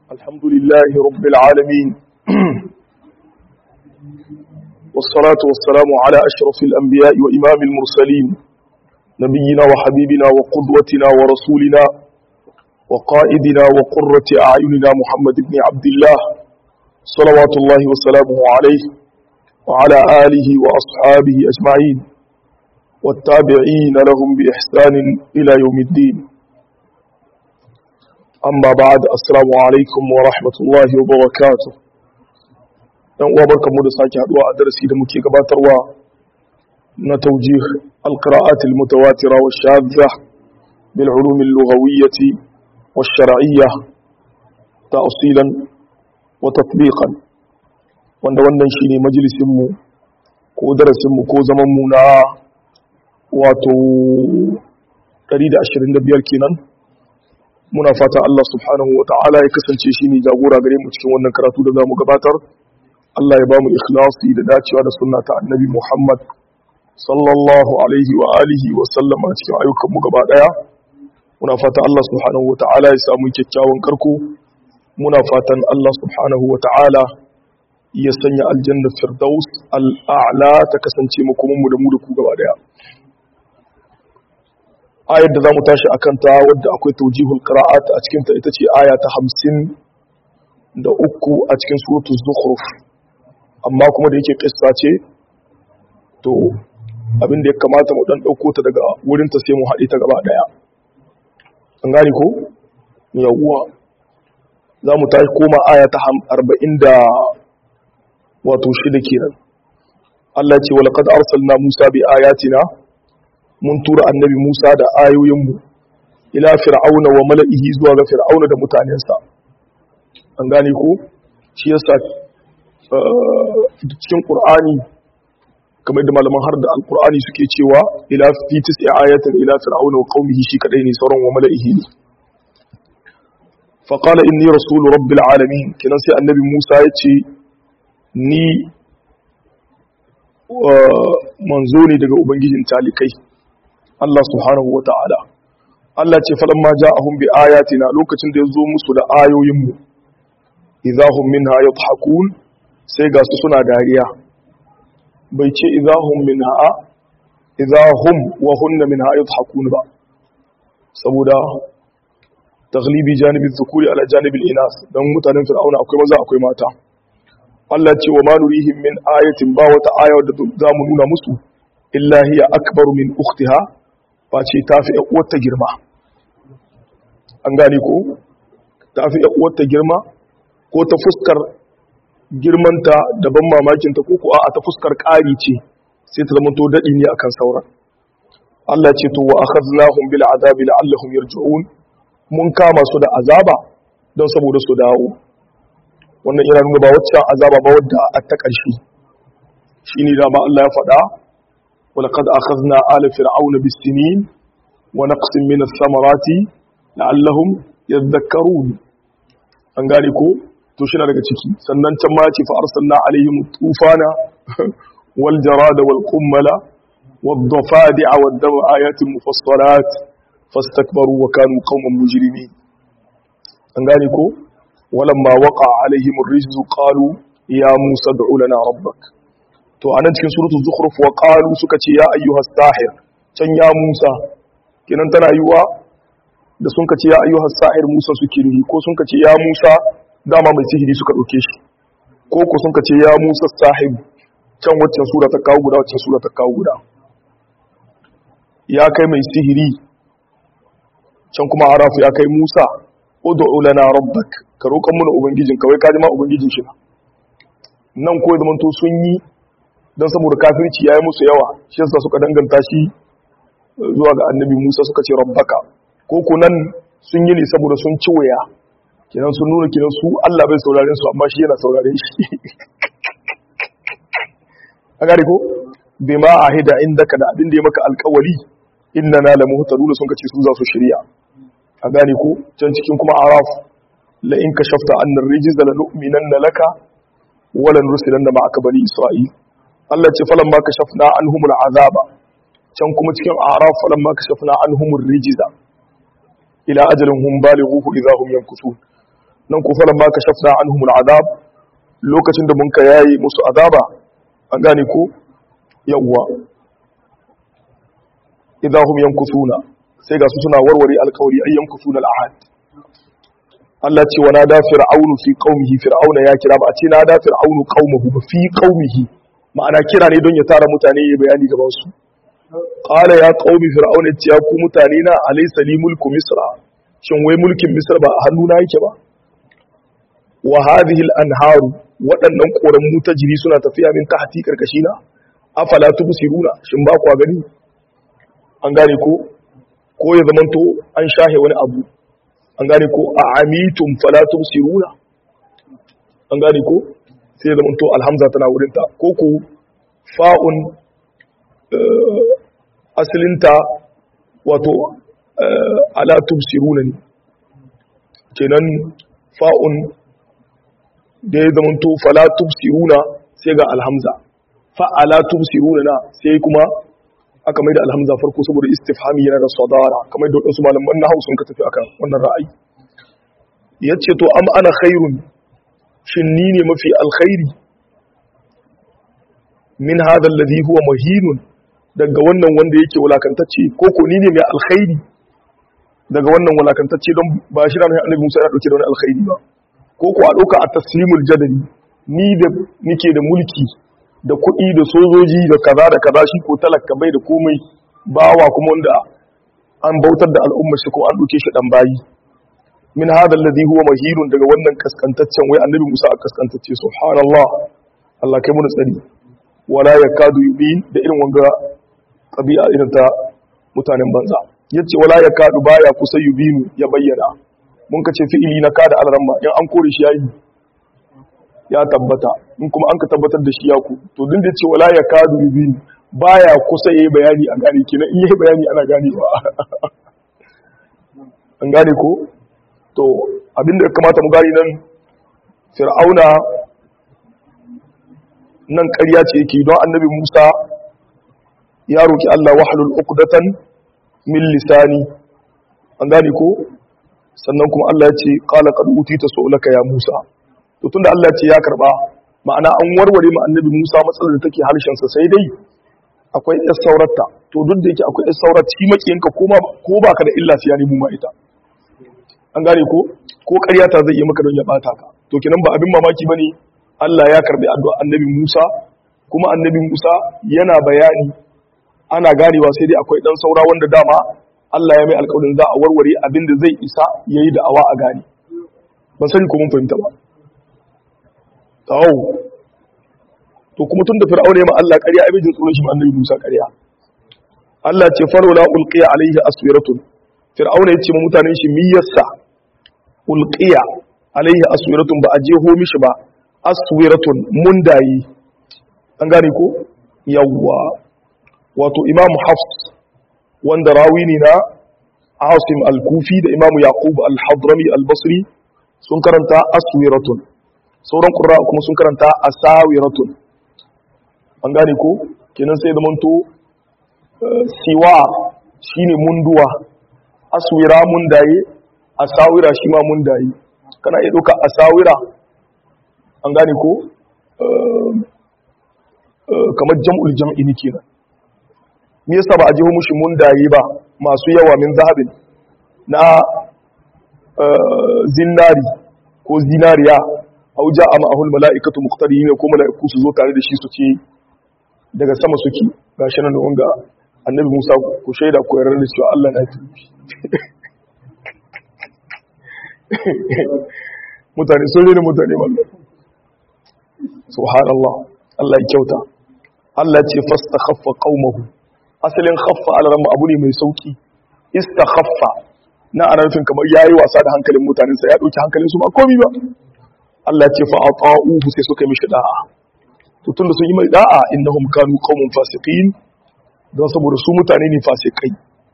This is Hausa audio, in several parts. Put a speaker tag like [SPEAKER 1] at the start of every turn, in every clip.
[SPEAKER 1] الحمد لله رب العالمين والصلاة والسلام على أشرف الأنبياء وإمام المرسلين نبينا وحبيبنا وقدوتنا ورسولنا وقائدنا وقرة أعيننا محمد بن عبد الله صلوات الله وسلامه عليه وعلى آله وأصحابه أجمعين والتابعين لهم بإحسان إلى يوم الدين amma ba da assalamu alaikum wa rahmatullahi wa barakatu dan uwa barkamu da sake haduwa a darasi da muke gabatarwa na tawjih alqira'at almutawatira wa shadha bil ulum al-lughawiyyah wa shar'iyyah ta'silan wa tatbiqan wanda wannan shine majalisin mu ko darasin mu ko zaman mu na wato 125 kenan muna fata Allah subhanahu wa ta'ala ya kasance shi ne jagora gare mu cikin wannan karatu da za mu gabatar Allah ya ba mu ikhlasi da dacewa da sunna ta annabi Muhammad sallallahu alaihi wa alihi wa sallam a cikin ayyukan mu gaba daya muna fata Allah subhanahu wa ta'ala ya samu kyakkyawan karko muna fatan Allah subhanahu wa ta'ala ya sanya aljanna firdaus al'a'la ta kasance mu kuma mu da mu da ku gaba daya ayar da za mu tashi a kanta wadda akwai taujihul qira'at a cikinta ita ce aya ta hamsin da uku a cikin suratul zukhruf amma kuma da yake kissa ce to abin da ya kamata mu dan dauko ta daga wurin ta sai mu haɗe ta gaba daya an gane ko yawwa za mu tashi koma aya ta arba'in da wato shida kenan Allah ce wa laqad arsalna Musa bi ayatina mun tura annabi Musa da ayoyinmu ila fir'auna wa mala'ihi zuwa ga fir'auna da mutanensa an gane ko shi yasa cikin qur'ani kamar da malaman har da alqur'ani suke cewa ila fi tis'i ayatin ila fir'auna wa qaumihi shi kadai ne sauran wa mala'ihi ne fa qala inni rasul rabbil alamin kinan sai annabi Musa ya ce ni manzo ne daga ubangijin talikai Allah subhanahu wa ta'ala. Allah ce falon ma ja ahun bi ayatina lokacin da ya zo musu da ayoyinmu, izahun min ha ya hakun sai ga su suna dariya. Bai ce izahun min ha, izahun wa hunna min ha ya hakun ba, saboda taglibi janibin zukuri ala janibin inas don mutanen fir'auna akwai maza akwai mata. Allah ce wa ma nurihim min ayatin ba wata aya da za mu nuna musu, illa hiya akbaru min ukhtiha face ta fi ta girma an gane ko ta fi ta girma ko ta fuskar girmanta da ban mamakinta ko ko a ta fuskar ƙari ce sai ta zama to daɗi ne akan sauran Allah ce to wa akhadnahum bil azabi la'allahum yarji'un mun kama su da azaba don saboda su dawo wannan ina nuna ba wacce azaba ba wadda a ta ƙarshe shine da ma Allah ya faɗa ولقد أخذنا آل فرعون بالسنين ونقص من الثمرات لعلهم يذكرون an gane ko to shi na daga ciki sannan can ma ce fa arsalna alaihim tufana wal jarada wal qummala wad dafadi'a wad dam ayatin mufassalat fastakbaru wa kanu qauman mujrimin an gane ko walamma waqa alaihim ar-rijzu qalu ya musa ad'u lana rabbak to anan cikin suratul zukhruf wa qalu suka ce ya ayyuhas sahir can ya Musa kinan tana yiwa da sun ka ce ya ayyuhas sahir Musa suke nihi ko sun ka ce ya Musa dama mai sihiri suka dauke shi ko ko sun ka ce ya Musa sahib can waccan sura ta kawo guda waccan sura ta kawo guda ya kai mai sihiri can kuma arafu ya kai Musa ud'u lana rabbak ka roƙan mana ubangijin kawai ka ji ma ubangijin shi nan ko zaman to sun yi don saboda kafirci ya yi musu yawa shi yasa suka danganta shi zuwa ga annabi musa suka ce rabbaka ko kunan sun yi ne saboda sun ci waya kenan sun nuna kenan su allah bai sauraren su amma shi yana sauraren shi a gari ko bai ma a hida inda ka da abin da ya maka alkawali inna na lamu hutaru da sun kace su za su shirya a gane ko can cikin kuma araf la in kashafta annar rijiza la nu'minanna laka wala nursilanna ma'aka bani isra'il Allah ce falan ma kashafna anhumul azaba can kuma cikin araf falan ma kashafna anhumur rijza ila ajalin hum balighuhu idha hum yankusun nan ku falan ma kashafna anhum al'adab lokacin da mun ka yayi musu azaba an gane ko yawwa idahum yankusuna sai ga su suna warware alkawari ay yankusuna al'ahad Allah ce wa nada fir'aunu fi qaumihi fir'auna ya kira ba a ce nada fir'aunu qaumahu ba fi qaumihi ma'ana kira ne don ya tara mutane ya bayani gaban su qala ya qaumi fir'auna ce ya ku mutane na alaysa li mulku misra shin wai mulkin misra ba a hannuna yake ba wa hadhihi al-anharu waɗannan koran jiri suna tafiya min tahti karkashina afala tubsiruna shin ba ku gani an gane ko ko ya zamanto an shahe wani abu an gane ko a amitum fala tubsiruna an gane ko sai ya zamanto alhamza tana wurinta ko ko fa'un asalinta wato ala tubsiruna ne kenan fa'un da ya zamanto fala tubsiruna sai ga alhamza fa'ala tubsiruna na sai kuma aka mai da alhamza farko saboda istifhami yana da sadara kamar da wadansu malaman na hausun ka tafi akan wannan ra'ayi yace to am ana khairun shin ni ne mafi alkhairi min hadha alladhi huwa mahinun daga wannan wanda yake wulakantacce ko ko ni ne mai alkhairi daga wannan wulakantacce don ba shi ranar annabi Musa ya dauke da wani alkhairi ba ko ko a dauka a taslimul jadali ni da nike da mulki da kuɗi da sojoji da kaza da kaza shi ko talaka bai da komai bawa kuma wanda an bautar da al'ummar shi ko an ɗauke shi ɗan bayi min hadha alladhi huwa mahirun daga wannan kaskantaccen wai annabi Musa a kaskantacce subhanallah Allah kai mun tsari wala yakadu yubin da irin wanga tabi'a irin ta mutanen banza yace wala yakadu baya kusa yubinu ya bayyana mun kace fi'ili na kada alramma in an kore shi yayi ya tabbata in kuma an ka tabbatar da shi ya ku to din da ce wala ya kadu rubin baya kusa yayi bayani a gane kina in yayi bayani ana ganewa an gane ko to abinda ya kamata mu gani nan fir'auna nan ƙarya ce yake don annabi Musa ya roki Allah wahlul uqdatan min lisani an gane ko sannan kuma Allah ya ce qala qad utita su'laka ya Musa to tunda Allah ce ya karba ma'ana an warware ma annabi Musa matsalar da take harshen sa sai dai akwai ɗan saurarta to duk da yake akwai ɗan saurat shi makiyanka ko ma ko baka da illa sai ya nemi ma ita an gane ko ko ƙarya ta zai yi maka don ya bata ka to kenan ba abin mamaki bane Allah ya karbi addu'a annabi Musa kuma annabi Musa yana bayani ana ganewa sai dai akwai ɗan saura wanda dama Allah ya mai alƙawarin za a warware abin da zai isa yayi da awa a gane ban sani ko mun fahimta ba tawo to kuma tun da fir'auna ya ma Allah ƙarya abin jin tsoron shi ma annabi Musa ƙarya Allah ce farola ulqiya alaihi aswiratun fir'auna ya ce ma mutanen shi miyarsa ulqiya alaihi aswiratun ba a jeho mishi ba aswiratun mundayi an gane ko yawwa wato imam hafs wanda rawi ne na asim al-kufi da imam yaqub al-hadrami al-basri sun karanta aswiratun sauran ƙura kuma sun karanta a sawiratun an gane ko kenan sai zamanto siwa shi ne munduwa aswira mundaye a sawira shi ma mundaye kana iya ɗauka a sawira an gane ko kamar jam'ul jam'i ne kenan me yasa ba a jiho mushi mundaye ba masu yawa min zahabin na zinari ko zinariya au ja'a ma'ahul mala'ikatu muqtarinin ko mala'iku su zo tare da shi su ce daga sama suke gashi nan wanga annabi Musa ku shaida ku yarda da cewa Allah na tubi mutane sun rene mutane mallan subhanallah Allah ya kyauta Allah ce fastakhaffa qaumahu asalin khaffa alaramma abu ne mai sauki istakhaffa na ana nufin kamar yayi wasa da hankalin mutanen sa ya dauki hankalin su ba komai ba Allah ce fa ata'uhu sai suka mishi da'a to tunda sun yi mai da'a innahum kanu qaumun fasiqin don saboda su mutane ne fasikai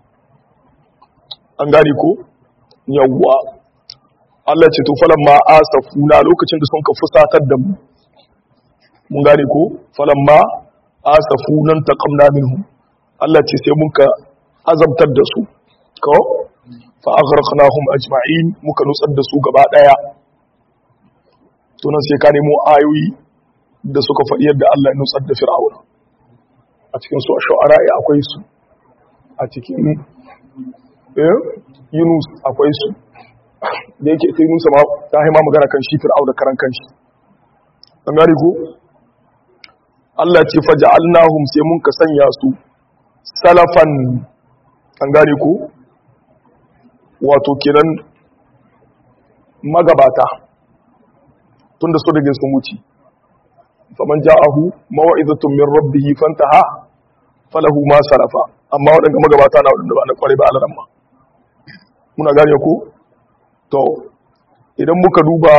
[SPEAKER 1] an gane ko yawwa Allah ce to falamma asafuna lokacin da sun ka fusatar da mu mun gane ko falamma asafunan taqamna minhum Allah ce sai muka azabtar da su ko fa aghraqnahum ajma'in muka nutsar da su gaba daya to nan sai ka nemo ayoyi da suka faɗi yadda Allah ya nutsar da fir'auna a cikin su shu'ara akwai su a cikin eh Yunus akwai su da yake sai Yunus ma ta haima magana kan shi fir'auna karan kanshi an gane ko Allah ce faja'alnahum sai mun ka sanya su salafan an gane ko wato kenan magabata tunda su da sun wuce faman ja'ahu mawa'izatun min rabbih fantaha falahu ma salafa amma wadanda magabata na wadanda ba na kware ba alaran ma muna gane ko to idan muka duba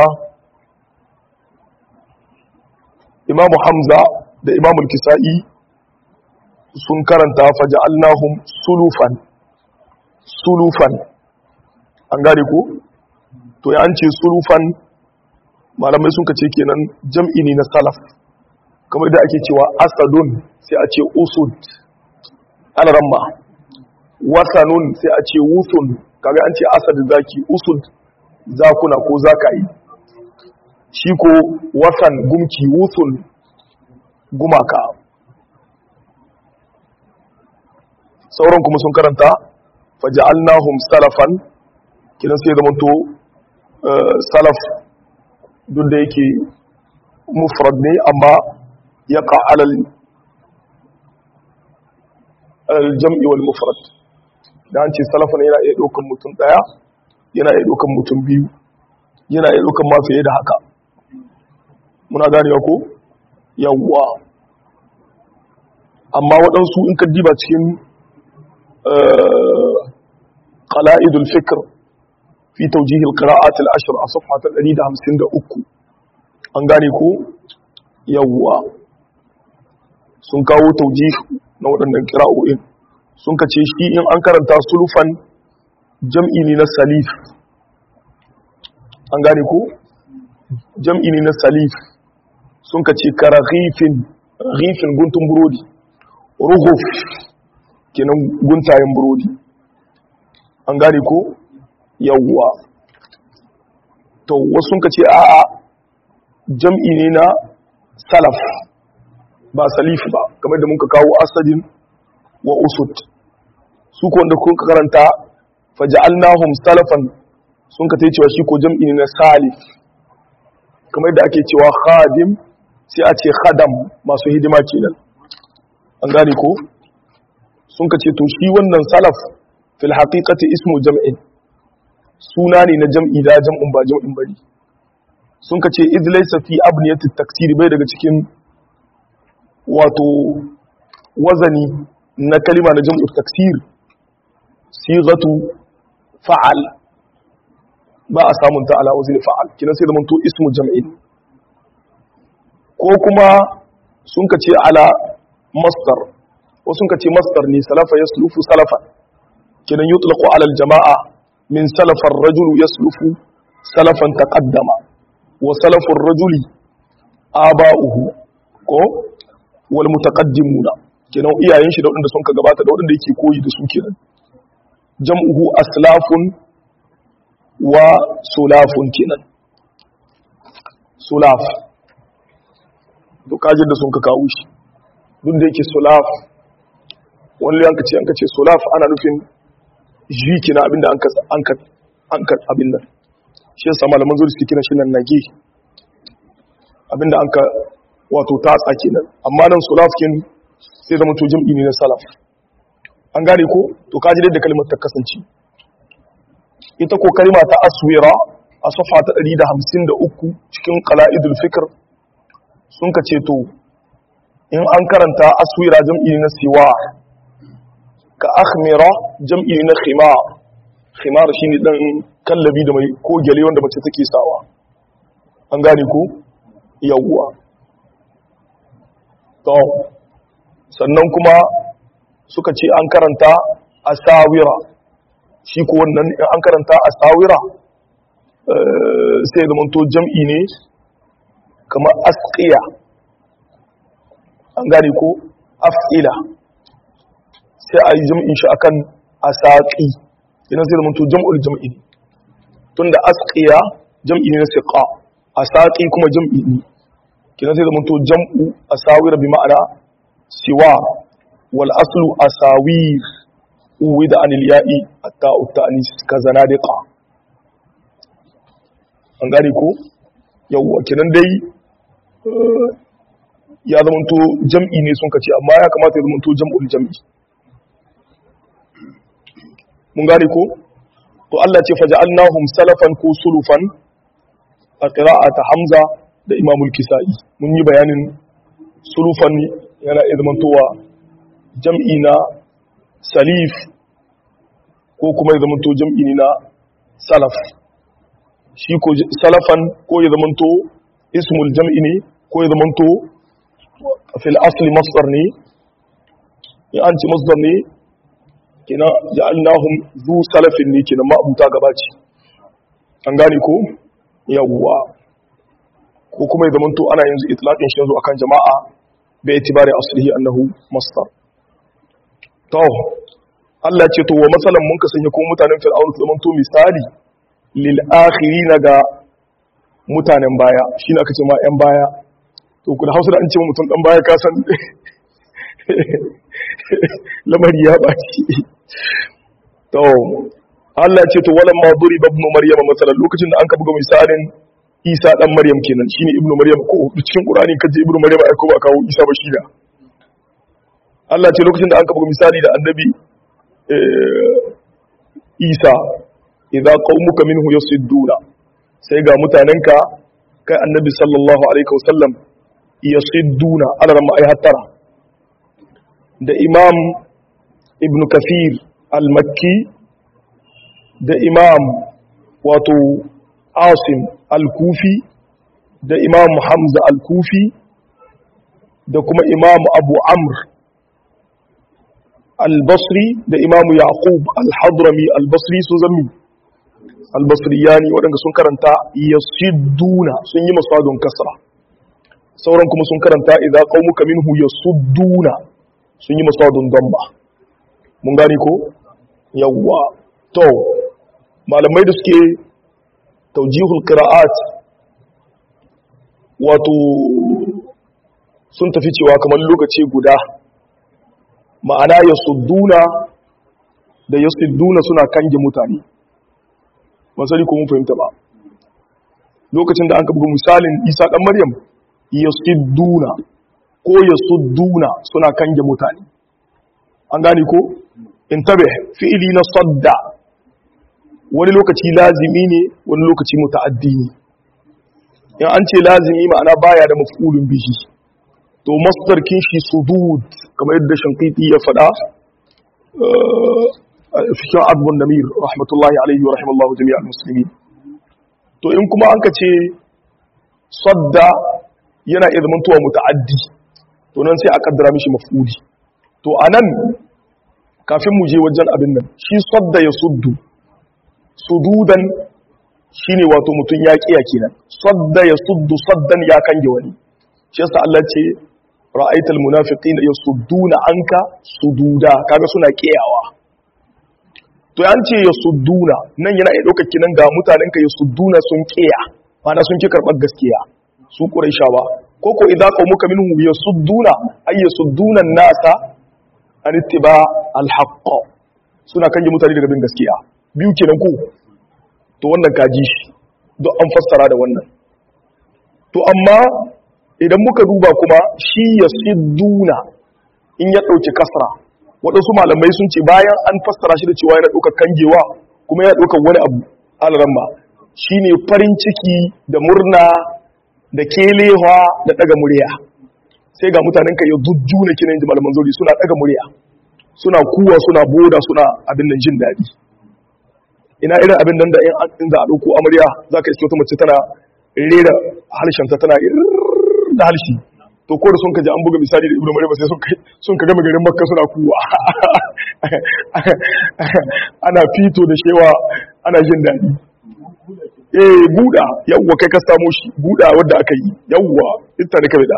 [SPEAKER 1] imamu hamza da imamu kisa'i sun karanta faja'alnahum sulufan sulufan an gane ko to ya an ce sulufan malamai sun ka ce kenan jam'i ne na salaf kamar da ake cewa asadun sai a ce usud alaramma wasanun sai a ce wusun kaga an ce asad zaki usud zakuna ko zakayi shi ko wasan gumki wusun gumaka sauran kuma sun karanta faja'alnahum salafan kidan sai zama to salaf duk da yake mufrad ne amma ya alal jam'i wal mufrad da an ce salafan yana iya ɗaukan mutum ɗaya yana iya ɗaukan mutum biyu yana iya ɗaukan ma fiye da haka muna ganewa ko yawwa amma waɗansu in ka diba cikin qala'idul fikr fi tawjihil qira'at al-ashr a safha ta 153 an gane ko yawwa sun kawo tawjih na waɗannan qira'o'in sun kace shi in an karanta sulufan jam'i ne na salif an gane ko jam'i ne na salif sun kace karaghifin ghifin guntun burodi rughuf kenan guntayen burodi an gane ko yawwa to wasu ka ce a'a jam'i ne na salaf ba salif ba kamar da muka kawo asadin wa usud su ko wanda kun karanta faja'alnahum salafan sun ka cewa shi ko jam'i ne na salif kamar da ake cewa khadim sai a ce khadam masu hidima kenan an gane ko sun ka ce to shi wannan salaf fil haqiqati ismu jam'in suna ne na jam'i da jam'un ba jam'in bari sun ka ce iz laysa fi abniyati taksir bai daga cikin wato wazani na kalima na jam'u taksir sighatu fa'al ba a samun ta ala wazni fa'al kina sai da to ismu jam'in ko kuma sun ka ce ala masdar wasu sun ka ce masdar ne salafa yaslufu salafa kinan yutlaqu ala al-jama'a min salafa ar-rajul yaslufu salafan taqaddama wa salafu ar-rajuli aba'uhu ko wal mutaqaddimuna kinan iyayen shi da wanda sun ka gabata da wanda yake koyi da su kenan jam'uhu aslafun wa sulafun kenan sulaf to kajin da sun ka kawo shi duk da yake sulaf wani yanka ce yanka ce sulaf ana nufin jiki na abinda an ka abin nan shi yasa malaman zuri suke kina shi nan nage abinda an ka wato ta tsaki nan amma nan sulafkin sai zama to jam'i ne na salaf an gane ko to kaji da kalmar ta kasance ita ko kalma ta aswira a safa ta 153 cikin qala'idul fikr sun ka ce to in an karanta aswira jam'i ne na siwa ka akhmira jam'i na khimar khimar shine dan kallabi da mai ko gele wanda mace take sawa an gane ko yawwa to sannan kuma suka ce an karanta asawira shi ko wannan in an karanta asawira sai da to jam'i ne kamar asqiya an gane ko af'ila sai a yi jam'in shi akan asaqi idan sai da to jam'ul jam'i tunda asqiya jam'i ne na siqa asaqi kuma jam'i ne kina sai zamanto jam'u asawir bi ma'ana siwa wal aslu asawir uwida anil ya'i hatta utanis kazanadiqa an gane ko yawwa kinan dai ya zamanto jam'i ne sun kace amma ya kamata ya zamanto jam'ul jam'i mun gane ko to Allah ce faja'alnahum salafan ko sulufan a qira'ata Hamza da Imamul Kisa'i mun yi bayanin sulufan yana iya zamantowa jam'i na salif ko kuma ya zamanto jam'i ne na salaf shi ko salafan ko ya zamanto ismul jam'i ne ko ya zamanto fil asli masdar ne ya an ci masdar ne kina ja'alnahum zu salafin ne kina ma'abuta gabaci an gane ko yawwa ko kuma ya zamanto ana yanzu itlaqin shi yanzu akan jama'a bai itibari aslihi annahu masdar to Allah ce to wa masalan mun kasance ko mutanen fir'aun su zamanto misali lil akhirin ga mutanen baya shine aka ce ma yan baya to ku da Hausa da an ce mutum dan baya ka san lamari ya baci to Allah ce to walan ma duriba ibn maryam masalan lokacin da an ka buga misalin Isa dan Maryam kenan shine ibnu Maryam ko cikin Qur'ani kaje ibnu Maryam ai ko ba kawo Isa ba shi da Allah ce lokacin da an ka buga misali da annabi Isa idza qaumuka minhu yasidduna sai ga mutanenka kai annabi sallallahu alaihi wasallam yasidduna alaran ai hattara da imam ibn kafir al-makki da imam wato asim al-kufi da imam hamza al-kufi da kuma imam abu amr al-basri da imam yaqub al-hadrami al-basri sun zammi al-basriyani waɗanda sun karanta yasidduna sun yi masadun kasra sauran kuma sun karanta idza qaumuka minhu yasudduna sun yi masadun damba mun gani ko yawwa to malamai da suke taujihul qira'at wato sun tafi cewa kamar lokaci guda ma'ana yasudduna da yasudduna suna kange mutane masali ko mun fahimta ba lokacin da an buga misalin Isa dan Maryam yasudduna ko yasudduna suna kange mutane an gane ko intabe fi'ili na sadda wani lokaci lazimi ne wani lokaci muta'addi ne in an ce lazimi ma'ana baya da maf'ulun bihi to masdar kin shi sudud kamar yadda shankiti ya faɗa cikin adbun namir rahmatullahi alaihi wa rahimallahu jami'al muslimin to in kuma an ka ce sadda yana iya zamantowa muta'addi to nan sai a kaddara mishi maf'uli to anan kafin mu je wajen abin nan shi sadda ya suddu sududan shine wato mutum ya kiya kenan sadda ya suddu saddan ya kange wani shi yasa Allah ce ra'aital munafiqina yasudduna anka sududa kaga suna kiyawa to an ce yasudduna nan yana iya daukar kinan ga mutanen ka yasudduna sun kiya mana sun ki karbar gaskiya su quraishawa ko ko idza qaumuka minhum yasudduna ay yasudduna an-nasa an ittiba al-haqq suna kange mutane daga bin gaskiya biyu kenan ko to wannan kaji shi don an fassara da wannan to amma idan muka duba kuma shi ya sidduna in ya ɗauki kasra waɗansu malamai sun ce bayan an fassara shi da cewa yana ɗaukar kangewa kuma yana ɗaukar wani abu alaramma shi ne farin ciki da murna da kelewa da ɗaga murya sai ga mutanen ka ya jujjuna kinan ji malaman zauri suna ɗaga murya suna kuwa suna boda suna abin nan jin daɗi ina irin abin nan da in za a ɗauko amarya za ka iske wata mace tana rera harshenta tana da halshi to ko da sun kaji an buga misali da ibnu maryam sai sun ka gama garin makka suna kuwa ana fito da shewa ana jin daɗi eh buda yawwa kai ka samu shi buda wadda aka yi yawwa ita da kabe da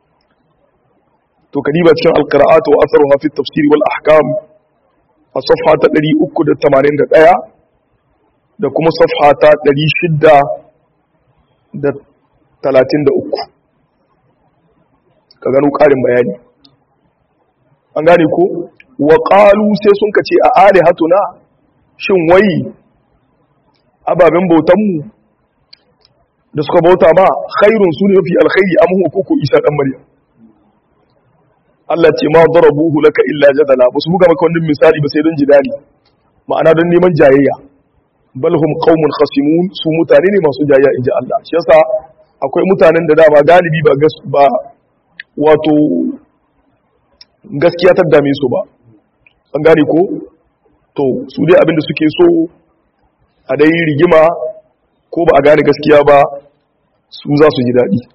[SPEAKER 1] to kadiba cikin alqira'at wa atharuha fi tafsir wal ahkam a safha ta 381 da kuma safha ta 600 da 33 ka gano ƙarin bayani an gane ko wa ƙalu sai sun kace a are hatuna shin wai ababen bautanmu da suka bauta ma khairun su ne mafi alkhairi amma ko ko isa dan maryam Allah ce ma darabuhu laka illa jadala ba su buga maka wannan misali ba sai don jidali ma'ana don neman jayayya bal hum qaumun khasimun su mutane ne masu jayayya inji Allah shi yasa akwai mutanen da dama galibi ba gas ba wato gaskiya ta dame su ba an gane ko to su dai abinda suke so a dai rigima ko ba a gane gaskiya ba su za su ji daɗi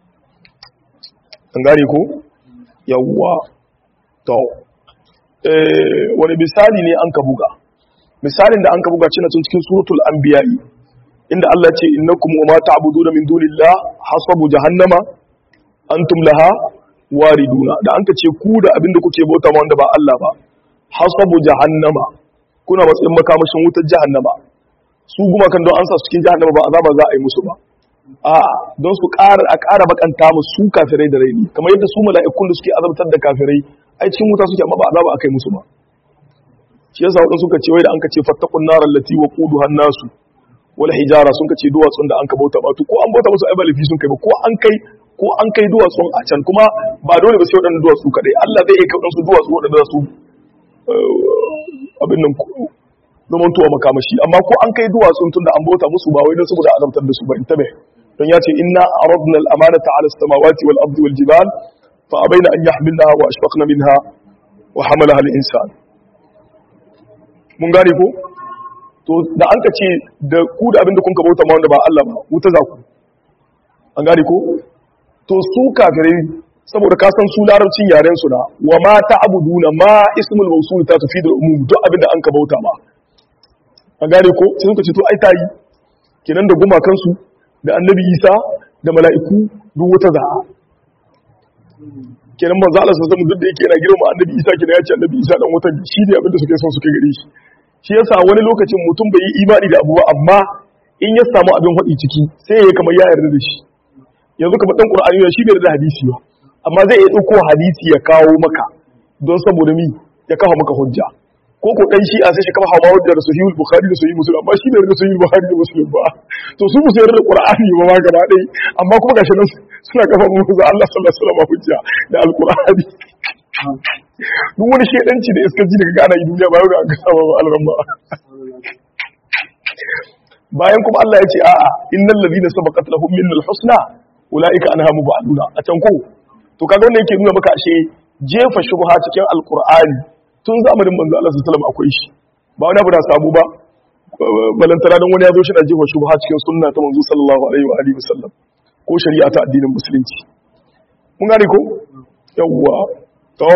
[SPEAKER 1] an gane ko yawwa to wani misali ne an ka buga misalin da an ka buga cina cikin suratul anbiya'i inda Allah ce innakum wa ma ta'buduna min dunillah hasabu jahannama antum laha wariduna da an ka ce ku da abinda kuke bauta ma wanda ba Allah ba hasabu jahannama kuna matsayin makamashin wutar jahannama su guma kan don an sa su cikin jahannama ba azaba za a yi musu ba a don su ƙara a ƙara bakanta musu su kafirai da raini kamar yadda su mala'ikun da suke azabtar da kafirai ai cikin wuta suke amma ba azaba akai musu ba shi yasa wadansu suka ce wai da an ka ce fattaqun naral lati waquduha nasu wal hijara sun ka ce duwatsun da an ka bauta ba to ko an bauta musu ai ba lafi sun kai ba ko an kai ko an kai duwatsun a can kuma ba dole ba sai wadannan duwatsu kadai Allah zai iya kai wadansu duwatsu wadanda su abin nan zaman tuwa makamashi amma ko an kai duwatsun tunda an bauta musu ba wai don saboda azabtar da su ba in tabe don ya ce inna aradna al-amanata ala as-samawati wal ardi wal jibal fa abaina an yahmilnaha wa ashfaqna minha wa hamalaha al-insan mun gane ko to da an ka ce da ku da abinda kun ka bauta ma wanda ba Allah ba wuta za ku an gane ko to su kafirai saboda ka san su larabcin yaren su na wa ma ta'buduna ma ismul mawsul ta tufidul umum duk abinda an ka bauta ma an gane ko sai suka ce to ai tayi kenan da gumakansu da annabi isa da mala'iku duk wata za'a kenan manzo Allah sallallahu alaihi duk da yake yana girma annabi isa kenan ya ce annabi isa dan wata shi ne abinda suke son suke gare shi shi yasa wani lokacin mutum bai yi imani da abu ba amma in ya samu abin hadi ciki sai ya kamar ya yarda da shi yanzu kamar dan qur'ani ne shi bai da hadisi ba amma zai iya dauko hadisi ya kawo maka don saboda mi ya kawo maka hujja ko ko dan shi a sai shi kafa hawa da sahihul bukhari da sahih muslim amma shi bai da sahihul bukhari da muslim ba to su musu yarda da qur'ani ba ma gaba dai amma kuma gashi nan suna kafa mu da Allah sallallahu alaihi wasallam hujja da alqur'ani duk wani shedanci da iskanci daga gana yi duniya ba yau da aka saba ba alramma bayan kuma Allah ya ce a'a innal ladina sabaqat lahum minnal husna ulaika anha mubaduna a can ko to kaga wannan yake nuna maka ashe jefa shubha cikin alqur'ani tun zamanin manzo Allah sallallahu alaihi akwai shi ba wani abu da samu ba balantana don wani ya zo shi da jefa shubha cikin sunna ta manzo sallallahu alaihi wa alihi wasallam ko shari'a ta addinin musulunci mun gane ko yawwa to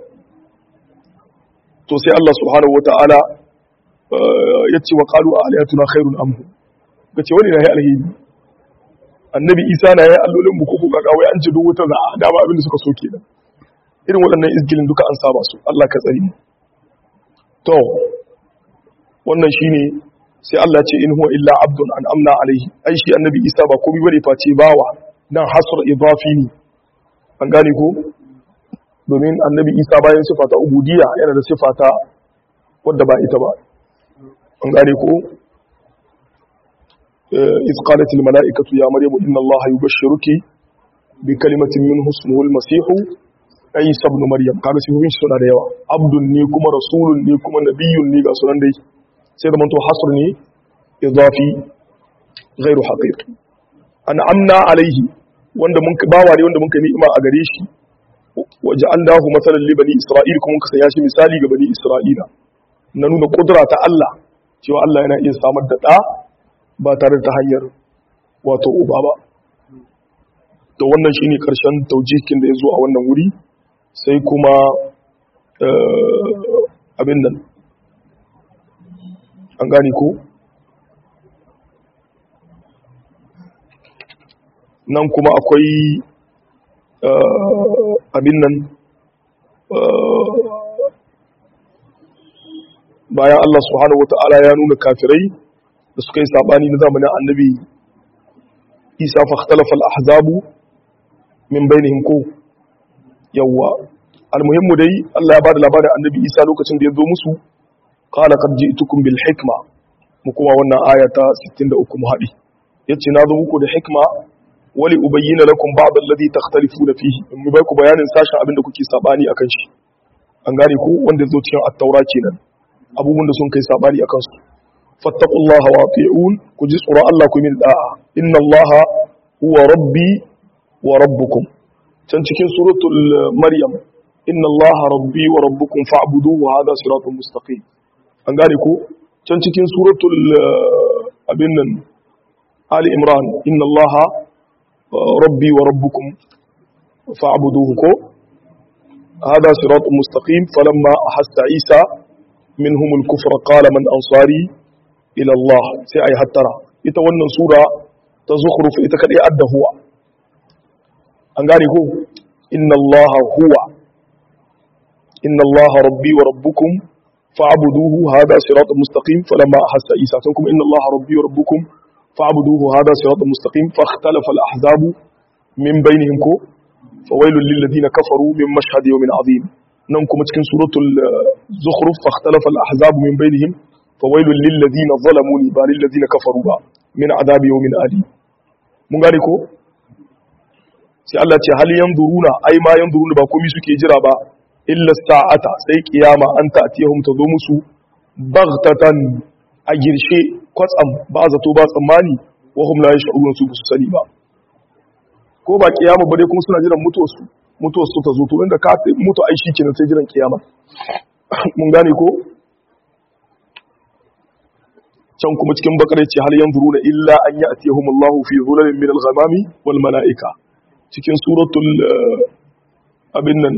[SPEAKER 1] to sai Allah subhanahu wataala yace wa qalu aliyatuna khairun am kace wani na yi alheri annabi isa na yi allolin mu ko ko kaga wai an ji duk wata za'a dama abin da suka so kenan irin waɗannan izgilin duka an saba su Allah ka tsari mu to wannan shine sai Allah ce in huwa illa abdun an amna alaihi ai shi annabi Isa ba komai bane face bawa dan hasr idafi ne an gane ko domin annabi Isa bayan sifa ta ubudiyya yana da sifa ta wadda ba ita ba an gane ko إذ قالت الملائكة يا مريم إن الله يبشرك بكلمة منه اسمه المسيح Isa ibn Maryam kaga sifofin shi suna da yawa abdun ne kuma rasulun ne kuma nabiyyun ne ga sunan dai sai da manto hasr ne idafi ghairu haqiqi an'amna alaihi wanda mun bawa ne wanda mun kai ni'ima a gare shi waja'alnahu masalan li bani isra'il kuma muka sanya shi misali ga bani isra'ila na nuna kudura ta Allah cewa Allah yana iya samar da da ba tare da hanyar wato uba ba to wannan shine karshen taujihin da ya zo a wannan wuri sai kuma abin nan an gani ko nan kuma akwai abin nan bayan Allah subhanahu wata'ala ya nuna kafirai da suka yi sabani na zamanin annabi isa fa ikhtalafa al-ahzabu min bainihim ko yawa almuhimmu dai Allah ya bada labarin annabi isa lokacin da ya zo musu qala qad ji'tukum bil hikma mu kuma wannan aya ta 63 mu haɗi yace na zo muku da hikma wali ubayyana lakum ba'd alladhi takhtalifuna fihi in mu bai ku bayanin sashen abin da kuke sabani akan shi an gane ku wanda zo cikin at-taura kenan abubuwan da sun kai sabani akan su fattaqullaha wa ati'un ku ji tsoron Allah ku min da'a inna Allaha huwa rabbi wa rabbukum can cikin suratul maryam inna Allaha rabbi wa rabbukum fa'buduhu hadha siratun mustaqim an gane ku can cikin suratul abin nan ali imran inna Allaha rabbi wa rabbukum fa'buduhu ko هذا صراط مستقيم فلما أحس عيسى منهم الكفر قال من أنصاري إلى الله سي أي هترى يتوانا سورة تزخرف إتكالي أدى هو أنقاني هو إن الله هو إن الله ربي وربكم فاعبدوه هذا صراط مستقيم فلما أحس عيسى تنكم إن الله ربي وربكم فاعبدوه هذا صراط مستقيم فاختلف الأحزاب من بينهم كو فويل للذين كفروا من مشهد يوم عظيم ننكم cikin suratul zukhruf fahtalafa al-ahzab min bainihim fawailul lil ladina zalamu ba lil ladina kafaru ba min adabi yawmin alim mun gane ko sai Allah ce hal yanzuruna ai ma yanzuruna ba komai suke jira ba illa sa'ata sai kiyama an ta'tiyahum tazo musu baghtatan a girshe kwatsam ba zato ba tsammani wa hum la yash'urun su su sani ba ko ba kiyama ba dai kuma suna jiran mutuwarsu mutuwarsu ta zo to inda ka mutu ai shi kenan sai jiran kiyama mun gane ko can kuma cikin bakare ce hal yanzuruna illa an ya'tiyahum Allah fi dhulalin min al-ghamami wal mala'ika cikin suratul abin nan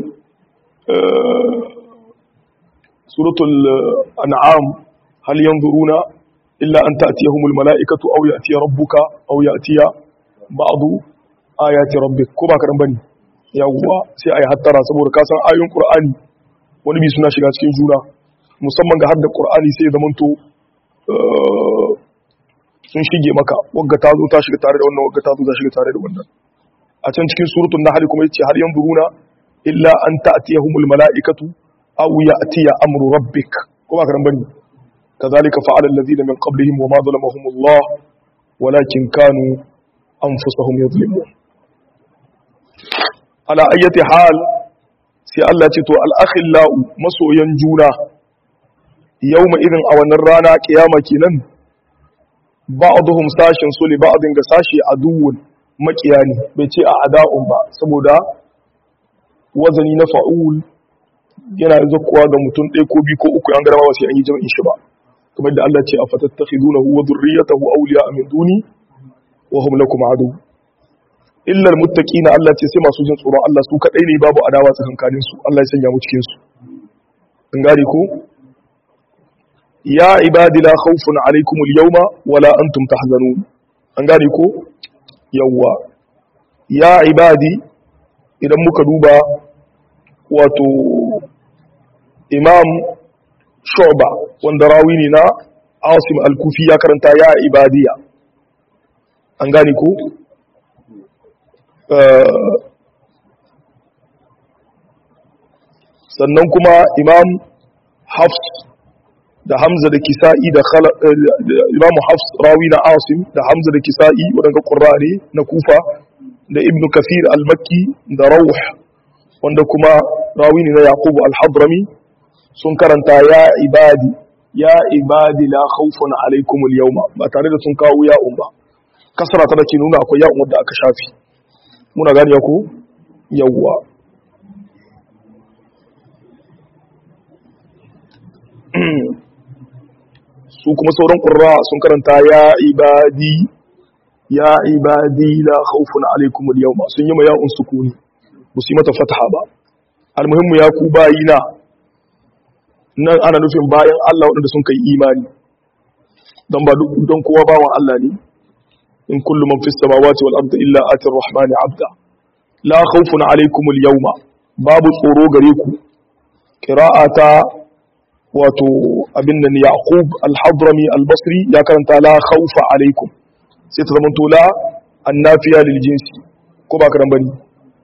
[SPEAKER 1] suratul an'am hal yanzuruna illa an ta'tiyahum al-mala'ikatu aw ya'tiya rabbuka aw ya'tiya ba'du ayati rabbik ko ba karan bane yawwa sai ayi hattara saboda ka san ayoyin qur'ani wani bi suna shiga cikin juna musamman ga hadda qur'ani sai ya zamanto sun shige maka wagga ta zo ta shiga tare da wannan wagga ta zo ta shiga tare da wannan a can cikin suratul nahl kuma yace har yanzuruna illa an ta'tiyahumul mala'ikatu aw ya'tiya amru rabbik ko ba karan bane كذلك فعل الذين من قبلهم وما ظلمهم الله ولكن كانوا أنفسهم يظلمون ala ayyati hal sai Allah ce to al-akhillau masoyan juna yawma irin a wannan rana kiyama kenan ba'dhum sashin su li ba'din ga sashi aduwwun makiyani bai ce a ada'un ba saboda wazani na fa'ul yana zakkuwa ga mutum ɗaya ko biyu ko uku an garama ba sai an yi jami'in shi ba kamar da Allah ce a fatattakhidunahu wa dhurriyyatahu awliya min duni wa hum lakum adu illar muttaqina Allah ce sai masu jin tsoron Allah su kadai ne babu adawa tsakankanin su Allah ya sanya mu cikin su an gare ko ya ibadi la khawfun alaykum al-yawma wala antum tahzanun an gane ko yawa ya ibadi idan muka duba wato imam shu'ba wanda rawi ne na asim al-kufi ya karanta ya ibadiya an gane ko sannan kuma imam hafs da hamza da kisa'i da imam hafs rawi na asim da hamza da kisa'i waɗanda ƙurare na kufa da ibn kafir al-makki da rauh wanda kuma rawi ne na yaqubu al-hadrami sun karanta ya ibadi ya ibadi la khawfun alaikum al-yawma ba tare da sun kawo ya'un ba kasara ta dake nuna akwai ya'un wanda aka shafi muna gani ko yawwa su kuma sauran ƙurra sun karanta ya ibadi ya ibadi la khawfun alaikum al-yawma sun yi ma ya'un sukuni ba su yi mata fataha ba almuhimmu ya ku bayina nan ana nufin bayan Allah waɗanda sun kai imani don ba don kowa bawan Allah ne in kullu man fis samawati wal ardi illa ati ar-rahmani abda la khawfun alaikum al-yawma babu tsoro gare ku qira'ata wato abin nan yaqub al-hadrami al-basri ya karanta la khawfa alaikum sai ta zamanto la annafiya lil jinsi ko ba karan bane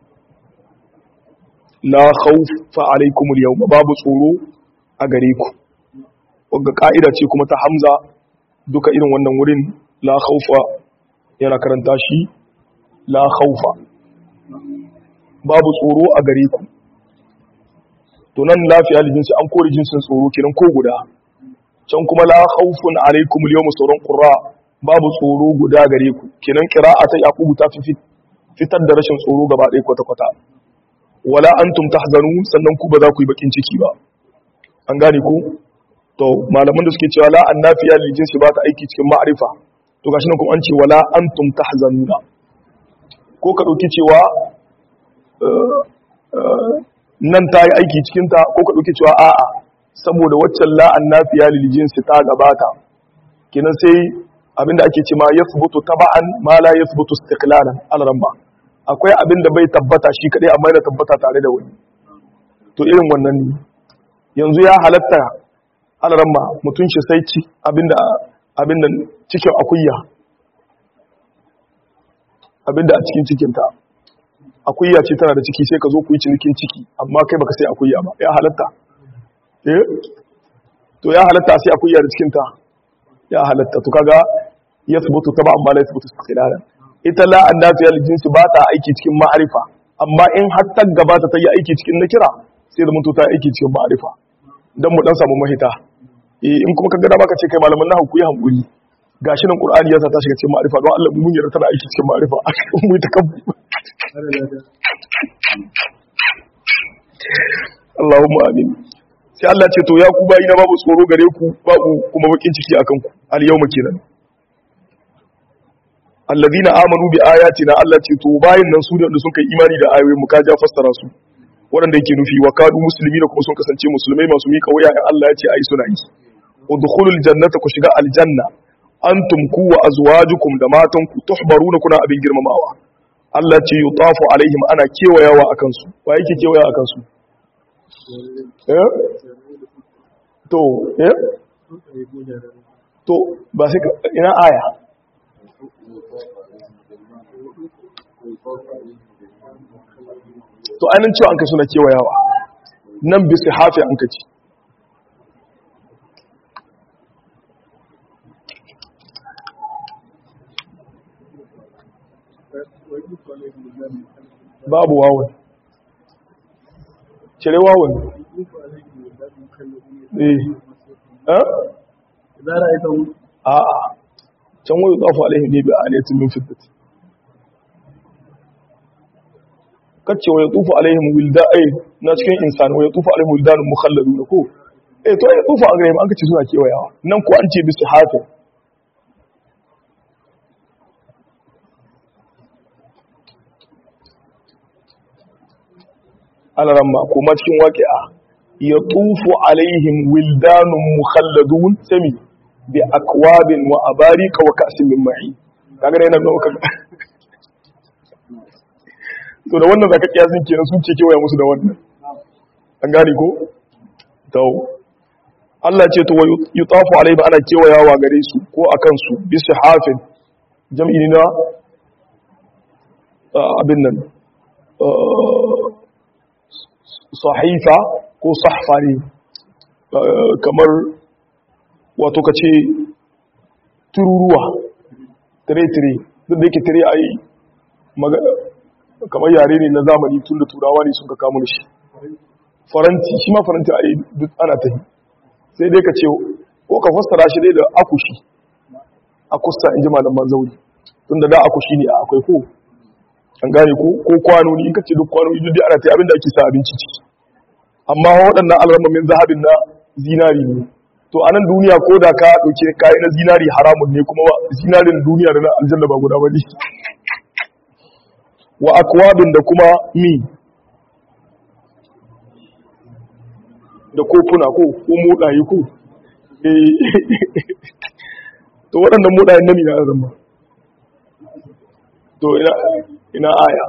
[SPEAKER 1] la khawfa alaikum al yawma babu tsoro a gare ku wanda ka'ida ce kuma ta hamza duka irin wannan wurin la khawfa yana karanta shi la khawfa babu tsoro a gare ku to nan lafiya lil jinsi an kore jinsin tsoro kenan ko guda can kuma la khawfun alaikum al yawma sauran qurra babu tsoro guda gare ku kenan qira'ata yaqubu ta fi fitar da rashin tsoro gaba ɗaya kwata kwata wala antum tahzanun sannan ku ba za ku yi bakin ciki ba an gane ku to malaman da suke cewa la annafiya lil jinsi ba ta aiki cikin ma'rifa to gashi nan kuma an ce wala antum tahzanuna ko ka dauki cewa nan ta yi aiki cikin ta ko ka dauki cewa a'a saboda waccan la annafiya lil jinsi ta gabata kenan sai abinda ake ce ma yathbutu taba'an ma la yathbutu istiqlalan al-ramba akwai abinda bai tabbata shi kadai amma yana tabbata tare da wani to irin wannan ne yanzu ya halatta al-ramba mutun shi sai ci abinda abinda cikin akuya abinda a cikin cikin ta akuya ce tana da ciki sai ka zo ku yi cinikin ciki amma kai baka sai akuya ba ya halatta eh to ya halatta sai akuya da cikin ta ya halatta to kaga yathbutu taba amma la yathbutu istiqlalan ita la annafiya jinsi ba ta aiki cikin ma'arifa amma in har ta gabata ta yi aiki cikin nakira sai da mutu ta yi aiki cikin ma'arifa dan mu dan samu mahita eh in kuma kaga da baka ce kai malaman nahwu ku yi hankuri gashi nan qur'ani ya sa ta shiga cikin ma'arifa don Allah mun yarda tana aiki cikin ma'arifa mu yi ta kan Allahumma amin sai Allah ce to ya ku bayi na babu tsoro gare ku babu kuma bakin ciki akan ku al yawma kenan alladhina amanu bi ayatina Allah ce to bayin nan su da sun kai imani da ayoyin mu ka ja fassara su waɗanda yake nufi wa kadu musulmi da kuma sun kasance musulmai masu miƙa wuya in Allah ya ce ayi suna yi udkhulul jannata ku shiga aljanna antum ku wa azwajukum da matan ku tuhbaruna kuna abin girmamawa Allah ce yutafu alaihim ana kewayawa akan su wa yake kewaya akan su eh to eh to ba sai ina aya to ainihin cewa an kai suna kewayawa nan bisa hafi an kaci babu wawon cire wawon eh a'a can wani zafi alaihi ne bi a alaitun min fitati kacce wa ya tufu alaihim wilda ai na cikin insan wa ya tufu alaihim wildan mukhalladun ko eh to ya tufu a gare mu an kace suna kewayawa nan ko an ce bisu hafi alaramma kuma cikin waqi'a ya tufu alaihim wildan mukhalladun sami bi akwabin wa abarika wa ka'sin min ma'i kaga yana nuna to da wannan zaka kiyasin kenan sun ce kewaya musu da wannan an gane ko to Allah ce to yutafu alaihi ana kewayawa gare su ko akan su bi sihafin jam'i na abin nan sahifa ko sahfa ne kamar wato kace tururuwa tire-tire duk da yake tire a yi kamar yare ne na zamani tun da turawa ne sun ka kamun shi faranti shi ma faranti a yi duk ana ta yi sai dai ka ce ko ka fassara shi dai da akushi akusta in ji malaman zauri tun da da akushi ne a akwai ko an gane ko ko kwanoni in ka ce duk kwanoni duk dai ana ta yi abinda ake sa abinci ciki amma waɗannan alramamin zahabin na zinari ne to a nan duniya ko da ka ɗauke kayi na zinari haramun ne kuma zinarin duniya da na aljanna ba guda ba ne wa akwabin da kuma mi da kofuna ko ko modaye ko to waɗannan modayen nami na zama to ina ina aya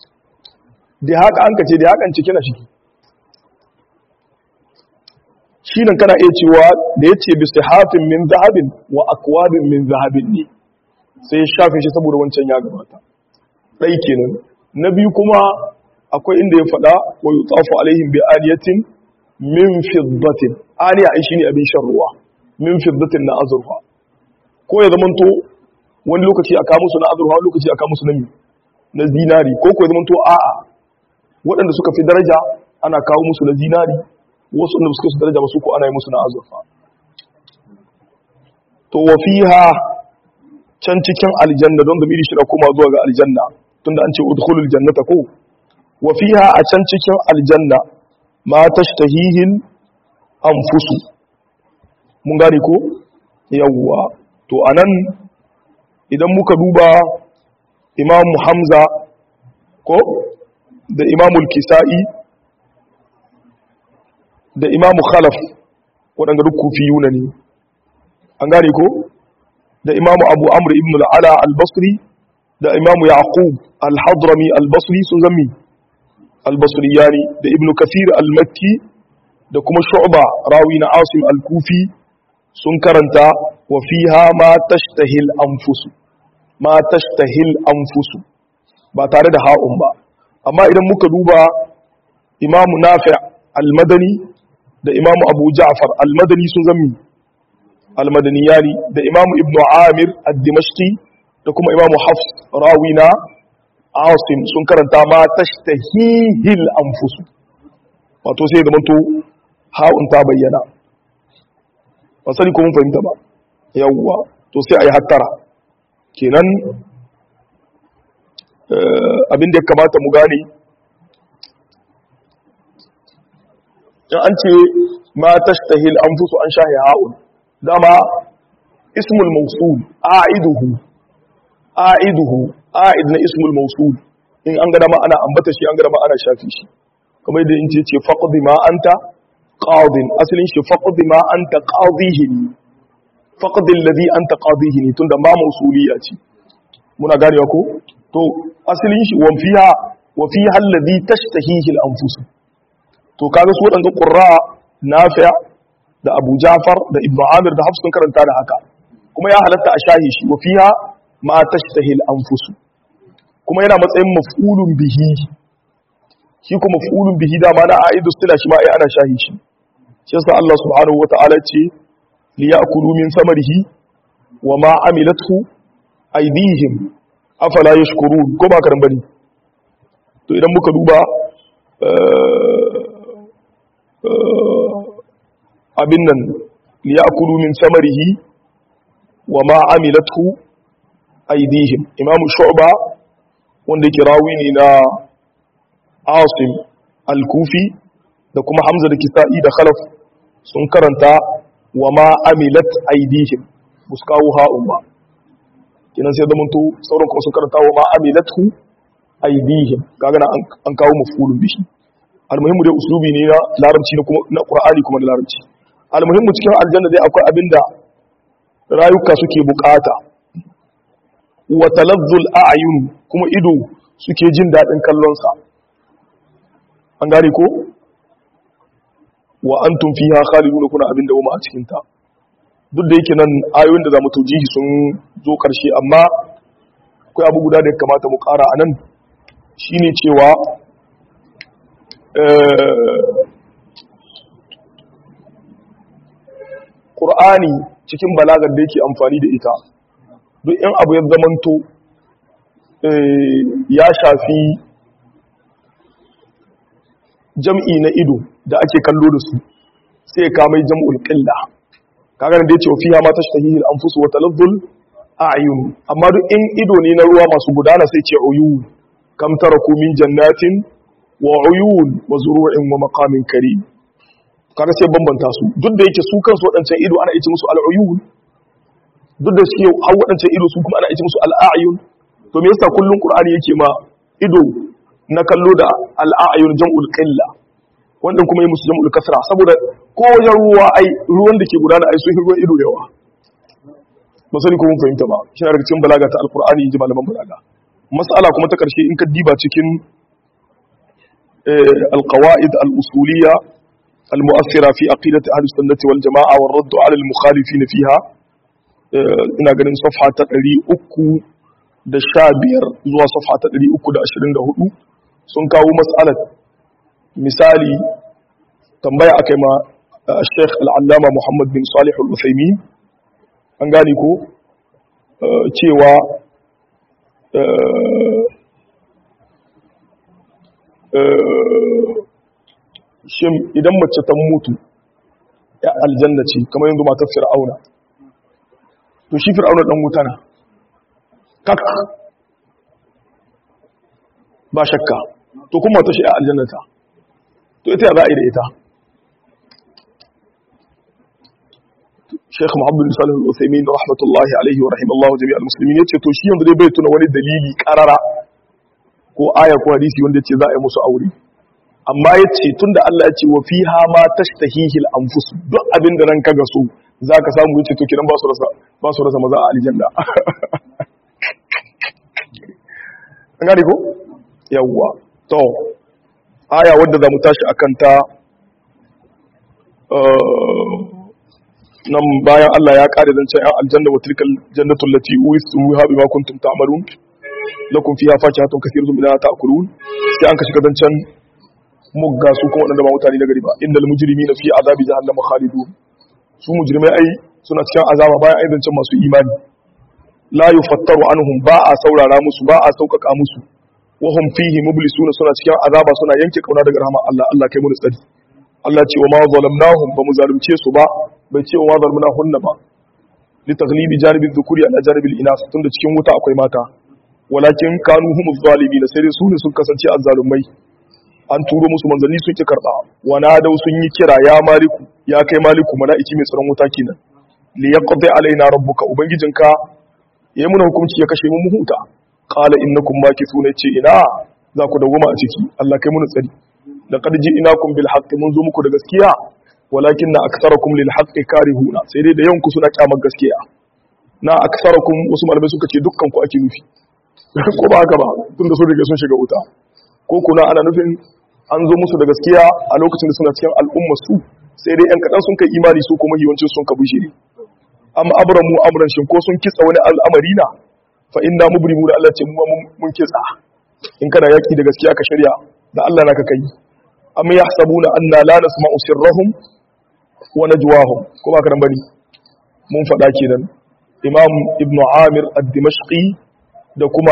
[SPEAKER 1] da haka an kace da hakan cike na shi shi nan kana iya cewa da ya ce bisa hafin min zahabin wa akwabin min zahabin ne sai ya shafe shi saboda wancan ya gabata ɗai kenan na biyu kuma akwai inda ya faɗa wa yi tsafu alaihim bi aniyatin min fiddatin aniya ai shine abin shan ruwa min fiddatin na azurfa ko ya zamanto wani lokaci a kawo musu na azurfa wani lokaci a kawo musu na mi na zinari ko ko ya zamanto a'a waɗanda suka fi daraja ana kawo musu na zinari wasu wanda suka fi daraja masu ko ana yi musu na azurfa to wa fiha can cikin aljanna don zamiri shi na koma zuwa ga aljanna tunda an ce udkhulul jannata ko wa fiha a can cikin aljanna ma tashtahihil anfusu mun gane ko yawwa to anan idan muka duba imam hamza ko da imamul kisa'i da imamu khalaf waɗanda duk kufiyuna ne an gane ko da imamu abu amr ibn al'ala al-basri da imamu yaqub al-hadrami al-basri sun zami al-basri yani da ibn kathir al-makki da kuma shu'ba rawi na asim al-kufi sun karanta wa fiha ma tashtahil anfusu ma tashtahil anfusu ba tare da ha'un ba amma idan muka duba imamu nafi al-madani da imamu abu ja'far al-madani sun zami al-madani yani da imamu ibnu amir ad-dimashqi da kuma imamu hafs rawina asim sun karanta ma tashtahihil anfusu wato sai da manto ha'un ta bayyana ba sani ko mun fahimta ba yawwa to sai ayi hattara kenan abin da ya kamata mu gane in an ce ma tashtahil anfusu an shahi ha'un dama ismul mawsul a'iduhu a'iduhu a'id na ismul mawsul in an ga dama ana ambata shi an ga dama ana shafi shi kamar yadda in ce ce faqdi ma anta qadin asalin shi faqdi ma anta qadihi faqdi alladhi anta qadihi tunda ma mawsuliya ce muna ganewa ko to asalin shi wa fiha wa fiha alladhi tashtahihi al-anfus to kaga su wadanda qurra nafi' da Abu Ja'far da Ibn Amir da Hafs sun karanta da haka kuma ya halatta a shahi shi wa fiha ma tashtahi al-anfus kuma yana matsayin maf'ulun bihi shi kuma maf'ulun bihi da ma na aidu sila shi ma ai ana shahi shi shi yasa Allah subhanahu wata'ala ce li ya'kulu min samarihi wa ma amilathu aydihim afala yashkurun ko ba karan bane to idan muka duba abin nan liyakulu min samarihi wa ma amilathu aydihim imamu shu'ba wanda yake rawi ne na asim al-kufi da kuma hamza da kisa'i da khalaf sun karanta wa ma amilat aydihim buskawu ha'un ba kinan sai zamanto sauran kuma sun karanta wa ma amilathu aydihim kaga an kawo mafulun bishi almuhimmu dai uslubi ne na larabci na kuma na qur'ani kuma na larabci almuhimmu cikin aljanna dai akwai abinda rayuka suke bukata wa talazzul a'yun kuma ido suke jin dadin kallon sa an gane ko wa antum fiha khalidun kuna abinda wuma a cikin ta duk da yake nan ayoyin da zamu taujihi sun zo karshe amma akwai abu guda da ya kamata mu kara anan shine cewa ƙur'ani cikin balagar da yake amfani da ita duk in abu ya zamanto ya shafi jam'i na ido da ake kallo da su sai ya kamai jam'ul ƙilla kagar da ya ce fiya ma ta shahihil an fusu wata lazzul a ayyun amma duk in ido ne na ruwa masu gudana sai ce uyun kam tara min jannatin wa uyun wa zuru'in wa maqamin karim kaga sai bambanta su duk da yake su kansu wadancan ido ana ice musu al'uyun duk da suke har wadancan ido su kuma ana ice musu al'ayun to me yasa kullun qur'ani yake ma ido na kallo da al'ayun jam'ul qilla wannan kuma yi musu jam'ul kasra saboda ko wajen ruwa ai ruwan da ke gudana ai sun ruwan ido yawa ba sani ko mun fahimta ba shi na daga cikin balaga ta alqur'ani ji malaman balaga mas'ala kuma ta karshe in ka diba cikin القواعد الأصولية المؤثرة في عقيدة أهل السنة والجماعة والرد على المخالفين فيها ina ganin safha ta ɗari uku da sha biyar zuwa safha ta ɗari uku da ashirin da hudu sun kawo matsalar misali tambaya aka yi ma sheikh al'allama muhammad bin salih al-usaimi an gane ko cewa shin idan mace ta mutu ya aljanna ce kamar yanzu matar fir'auna to shi fir'auna dan wuta na kak ba shakka to kuma ta shi a aljannata to ita ya za a yi da ita Sheikh Muhammad bin Salih Al-Uthaymeen rahmatullahi alaihi wa rahimallahu jami'al muslimin yace to shi yanzu dai bai tuna wani dalili karara ko aya ko hadisi wanda yace za a yi musu aure amma yace tunda Allah ya ce wa fiha ma tashtahihil anfus duk abin da ranka ga so zaka samu yace to kidan ba su rasa ba su rasa maza a aljanna an gane ko yawwa to aya wadda za mu tashi akan ta nan bayan Allah ya kare zancen ‘yan aljanna wa tilkal jannatul lati uristumuha bima kuntum ta'malun lakum fiha fakihatun kathirun minha ta'kulun sai an ka shiga zancen mugga su kuma wadanda ba mutane na gari ba innal mujrimina fi azabi jahannama khalidun su mujrimai ai suna cikin azaba bayan ai zancen masu imani la yufattaru anhum ba a saurara musu ba a sauƙaƙa musu wa hum fihi mublisuna suna cikin azaba suna yanke kauna daga rahmar Allah Allah kai mu tsari Allah ce wa ma zalamnahum ba mu zalunce su ba bai ce wa ma zalamnahunna ba li taghlibi janibi dhukuri ala janibi al-inas tunda cikin wuta akwai mata walakin kanu hum zalimin sai dai su ne sun kasance azzalumai an turo musu manzanni sun ki karba wa nadau sun yi kira ya maliku ya kai maliku mala'iki mai tsaron wuta kenan li yaqdi alaina rabbuka ubangijinka yayi muna hukunci ya kashe mu mu huta qala innakum makithuna ce ina za ku dawoma a ciki Allah kai mu tsari laqad ji'nakum bil haqqi mun zo muku da gaskiya walakin na aktharakum lil haqqi karihuna sai dai da yanku suna kyamar gaskiya na aktharakum wasu malamai suka ce dukkan ku ake nufi ko ba haka ba tunda su daga sun shiga wuta ko kuna ana nufin an zo musu da gaskiya a lokacin da suna cikin al'umma su sai dai yan kadan sun kai imani su kuma yawancin sun kabu shiri amma abramu amran shin ko sun kitsa wani al'amari na fa inna mubrimu da Allah ce mu mun kitsa in kana yaki da gaskiya ka shirya da Allah naka kai amma yahsabuna anna la nasma'u sirrahum wa najwahum ko ba ka dan bane mun faɗa kenan imam ibnu amir ad-dimashqi da kuma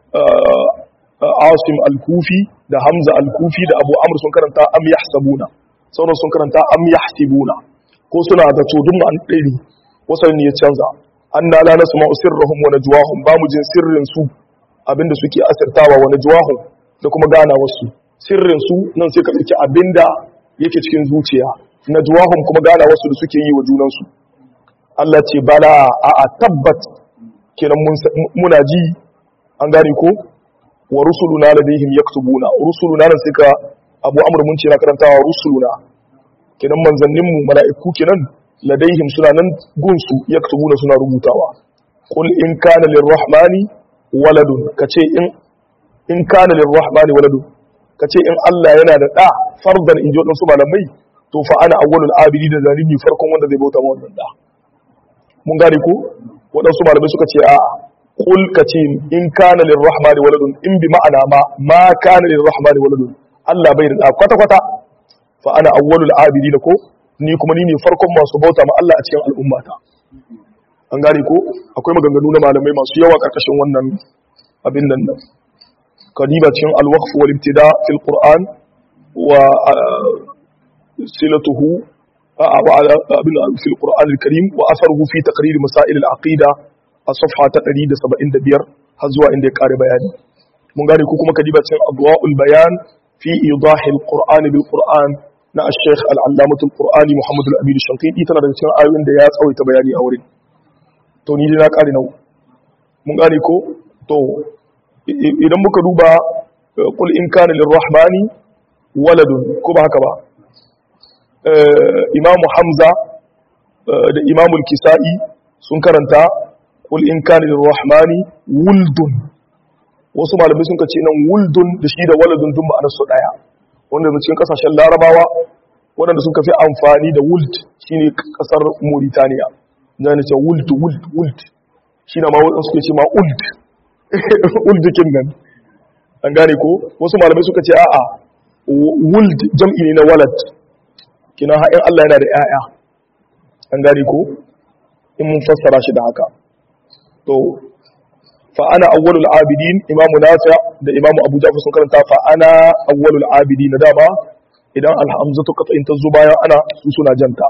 [SPEAKER 1] asim al-kufi da hamza al-kufi da abu amr sun karanta am yahsabuna sauran sun karanta am yahsibuna ko suna da tudun an ɗari wasan ne ya canza anna la nasma'u sirrahum wa najwahum ba mu jin sirrin su abinda suke asirtawa wa najwahum da kuma gana wasu sirrin su nan sai ka ɗauki abinda yake cikin zuciya najwahum kuma gana wasu da suke yi wa junansu Allah ce bala a a tabbat kenan muna ji an gane ko wa rusuluna ladayhim yaktubuna rusuluna nan sai ka abu amr mun ce na karantawa rusuluna kenan manzannin mu mala'iku kenan ladayhim suna nan gunsu yaktubuna suna rubutawa qul in kana lirrahmani waladun kace in in kana lirrahmani waladun kace in Allah yana da da fardan in ji wadansu malamai to fa ana awwalul abidi da zalimi farkon wanda zai bauta ma wannan da mun gane ko waɗansu malamai suka ce a kul ka ce in kana lirrahmani waladun in bi ma'ana ma ma kana lirrahmani waladun Allah bai da kwata kwata fa ana awwalul abidin ko ni kuma ni ne farkon masu bauta ma Allah a cikin al'ummata an gane ko akwai maganganu na malamai masu yawa karkashin wannan abin nan nan kadiba cikin al-waqf wal ibtida fil qur'an wa silatuhu في القرآن الكريم وأثره في تقرير مسائل العقيدة الصفحة تقريد سبعين دبير هزوا عند قاري بياني من قال كوكما كديبة أضواء البيان في إيضاح القرآن بالقرآن نا الشيخ العلامة القرآني محمد الأمين الشنقيطي تنا daga cikin ayoyin da ya tsawaita bayani a wurin to ni dai na kare nau mun gane ko to idan muka duba qul in kana lirrahmani waladun ko ba haka ba imamu hamza da imamu kisa'i sun karanta kul in kana lirrahmani wuldun wasu malamai sun kace nan wuldun da shi da waladun dun ma'anar su daya wanda da cikin kasashen larabawa waɗanda suka fi amfani da wult shine kasar Mauritania zan ce wult wult wult shi na ma waɗanda suke ce ma ult ult kin nan an gane ko wasu malamai suka ce a'a wult jam'i ne na walad kina ha'in Allah yana da 'ya'ya an gane ko in mun fassara shi da haka to fa ana awwalul abidin imamu nafi da imamu abu ja'far sun karanta fa ana awwalul abidin dama idan alhamzatu qat'in ta zo bayan ana su suna janta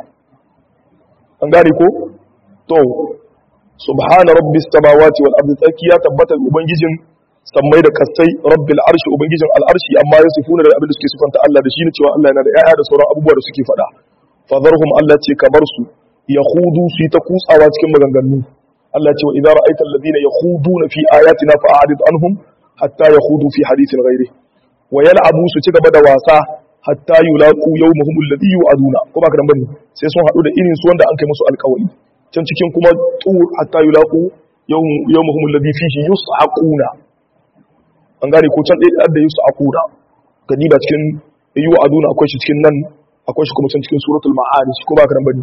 [SPEAKER 1] an gane ko to subhana rabbis samawati wal ardi tsakiya tabbata ubangijin sammai da kasai rabbil arshi ubangijin al'arshi amma ya sifuna da abin da suke sifanta Allah da shi ne cewa Allah yana da ƴaƴa da sauran abubuwa da suke faɗa fadharhum Allah ce kamar su yahudu su yi ta kutsawa cikin maganganu Allah ce wa idza ra'aita alladhina yakhuduna fi ayatina fa'arid anhum hatta yakhudu fi hadithin ghairi wa yal'abu su ci gaba da wasa hatta yulaqu yawmahum alladhi yu'aduna ko ba ka dan bane sai sun hadu da irin su wanda an kai musu alƙawari can cikin kuma tur hatta yulaqu yawmahum alladhi fihi yus'aquna an gane ko can ɗaya da yus'aquna kadiba cikin yu'aduna akwai shi cikin nan akwai shi kuma can cikin suratul ma'arij ko ba ka dan bane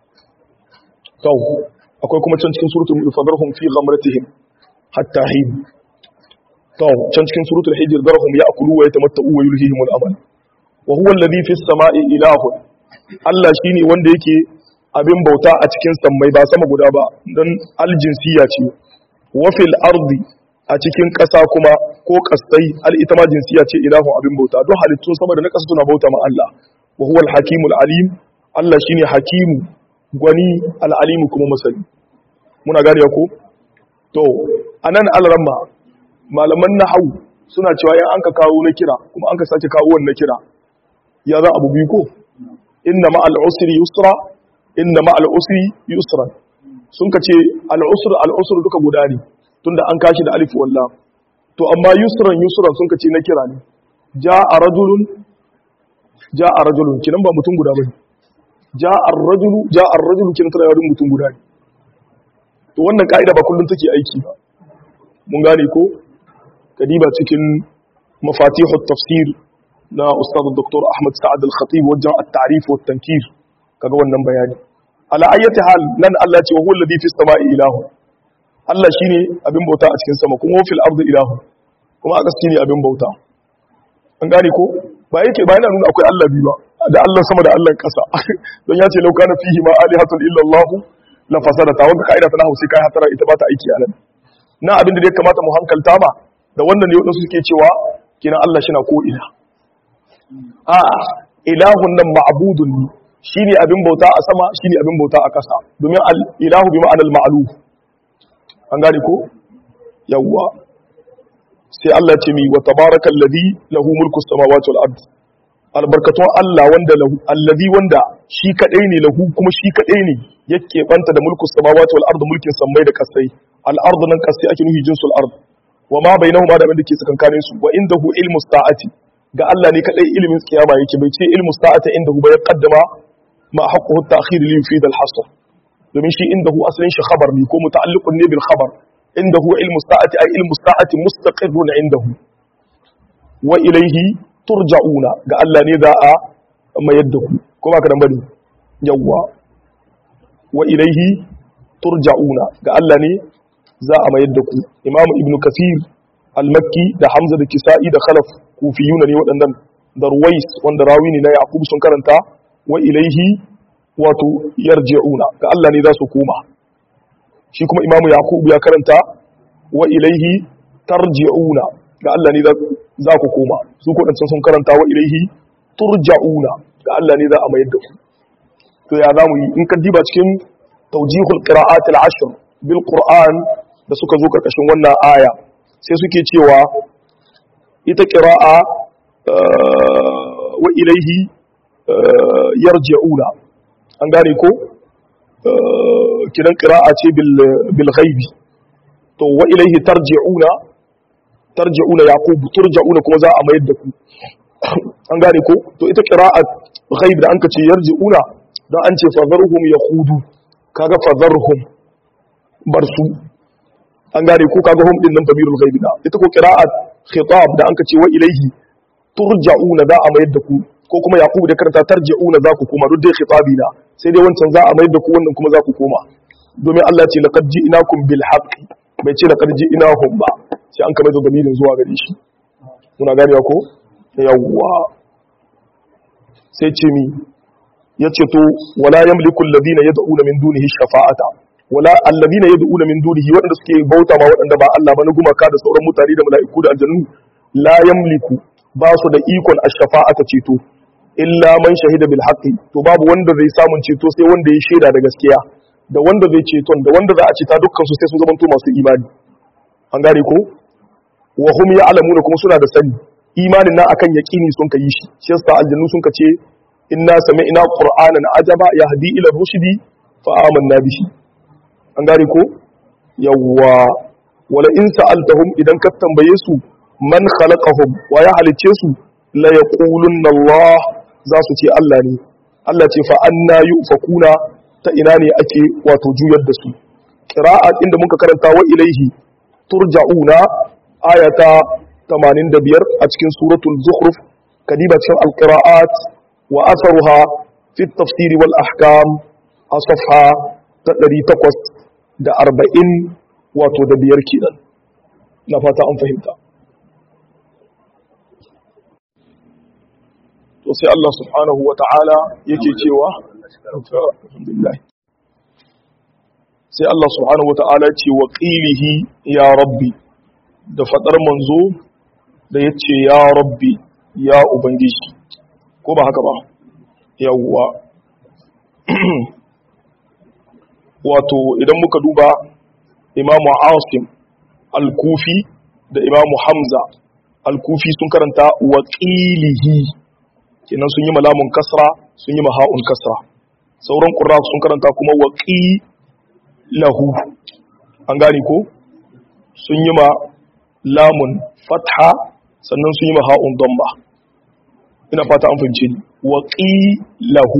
[SPEAKER 1] to akwai kuma can cikin suratul fadarhum fi ghamratihim hatta hin to can cikin suratul hijr darhum ya'kulu wa yatamatta'u wa yulhihim al-amal wa huwa alladhi fis sama'i ilahun Allah shine wanda yake abin bauta a cikin sammai ba sama guda ba dan aljinsiya ce wa fil ardi a cikin ƙasa kuma ko kasai al ita ma jinsiya ce ilahun abin bauta don halittun sama da na ƙasa suna bauta ma Allah wa huwa al-hakimul alim Allah shine hakimu gwani al-alimu kuma masani muna gane ko to anan al-ramma malaman nahwu suna cewa in an ka kawo na kira kuma an ka sake kawo wannan kira ya za abu biyu ko inna ma al-usri yusra inna ma al-usri yusra sun ka ce al-usr al-usr duka guda ne tunda an kashi da alif walla to amma yusran yusran sun ka ce na kira ne ja'a rajulun ja'a rajulun kinan ba mutum guda bane ja'a ar-rajulu ja'a ar-rajulu kinan tana yawan mutum guda ne to wannan ka'ida ba kullun take aiki ba mun gane ko kadiba cikin mafatihut tafsir na ustad dr ahmad sa'ad al-khatib wajen at-ta'rif wa tankir kaga wannan bayani ala ayyati hal nan Allah ce wa huwa alladhi fis sama'i ilahu Allah shine abin bauta a cikin sama kuma fil ardi ilahu kuma aka shine abin bauta an gane ko ba yake ba yana nuna akwai Allah biyu ba da Allah sama da Allah kasa don ya ce law kana fihi ma alihatun illa Allah la fasadata wanda kaida ta hausi kai hatara ita ba ta aiki a nan na abin da ya kamata mu hankalta ma da wannan ne wadansu suke cewa kina Allah shi na ko ina a ilahun nan ma'budun ne shine abin bauta a sama shine abin bauta a ƙasa domin al ilahu bi ma'anal ma'luf an gane ko yawwa sai Allah ce mi wa tabarakal ladhi lahu mulku samawati wal ard albarkatun Allah wanda lahu alladhi wanda shi kadai ne lahu kuma shi kadai ne yake banta da mulku samawati wal ard mulkin sammai da kasai al ard nan kasai ake nufi jinsul ard wa ma bainahuma da abin da ke tsakankanin su wa indahu ilmu sa'ati ga Allah ne kadai ilimin kiyama yake bai ce ilmu sa'ati indahu ba ya qaddama ma haqquhu at-ta'khir li yufid al-hasr domin shi indahu asalin shi khabar ne ko muta'alliqun ne bil khabar indahu ilmu sa'ati ay ilmu sa'ati mustaqirrun indahu wa ilayhi turja'una ga Allah ne za a mayar da ku ko ba ka dan bane yawwa wa ilayhi turja'una ga Allah ne za a mayar da ku imamu ibnu kathir al-makki da hamza da kisa'i da khalaf kufiyuna ne waɗannan da ruwais wanda rawi ne na yaqub sun karanta wa ilaihi wato yarji'una ga Allah ne za su koma shi kuma imamu yaqub ya karanta wa ilaihi tarji'una ga Allah ne za ku koma su ko dan sun karanta wa ilaihi turja'una ga Allah ne za a mayar da ku to ya zamu yi in ka diba cikin tawjihul qira'at al-ashr bil qur'an da suka zo karkashin wannan aya sai suke cewa ita qira'a wa ilaihi yarji'una an gane ko kidan qira'a ce bil bil ghaibi to wa ilaihi tarji'una tarji'una yaqub turja'una kuma za a mayar da ku an gane ko to ita qira'a ghaib da anka ce yarji'una dan an ce fadharhum yakhudu kaga fadharhum barsu an gane ko kaga hum din nan tabirul ghaibi da ita ko qira'a khitab da anka ce wa ilaihi turja'una da a mayar da ku ko kuma yaqub da karanta tarji'una za ku koma duk dai khitabi na sai dai wancan za a mai da ku wannan kuma za ku koma domin Allah ce laqad ji'nakum bil haqqi bai ce laqad ji'nahum ba sai an kamar da dalilin zuwa gare shi muna gane ko yawwa sai ce mi yace to wala yamliku alladhina yad'una min dunihi shafa'ata wala alladhina yad'una min dunihi wadanda suke bauta ma wadanda ba Allah ba na gumaka da sauran mutane da mala'iku da aljannu la yamliku ba su da ikon ash-shafa'ata ceto illa man shahida bil haqqi to babu wanda zai samun ceto sai wanda ya shaida da gaskiya da wanda zai ceton da wanda za a ceta dukkan su sai sun zama to masu imani an gane ko wa hum ya'lamuna kuma suna da sani imanin na akan yaqini sun kai shi shi yasa aljannu sun kace inna sami'na qur'anan ajaba yahdi ila rushdi fa amanna bihi an gane ko yawwa wala in sa'altahum idan ka tambaye su man khalaqahum wa ya halice su la yaqulunna Allah za su ce Allah ne Allah ce fa anna yufakuna ta ina ne ake wato juyar da su qira'a inda muka karanta wa ilaihi turja'una ayata 85 a cikin suratul zukhruf kadiba cikin alqira'at wa atharuha fi at-tafsir wal ahkam a safha ta 840 wato da biyar kenan na fata an fahimta to sai Allah subhanahu wa ta'ala yake cewa alhamdulillah sai Allah subhanahu wa ta'ala ce wa qilihi ya rabbi da fadar manzo da yace ya rabbi ya ubangiji ko ba haka ba yawwa wato idan muka duba imamu asim al-kufi da imamu hamza al-kufi sun karanta wa qilihi kenan sun yi malamun kasra sun yi maha'un kasra sauran ƙura sun karanta kuma waƙi lahu an gani ko sun yi ma lamun fatha sannan sun yi maha'un domba ina fata an fahimci ni waƙi lahu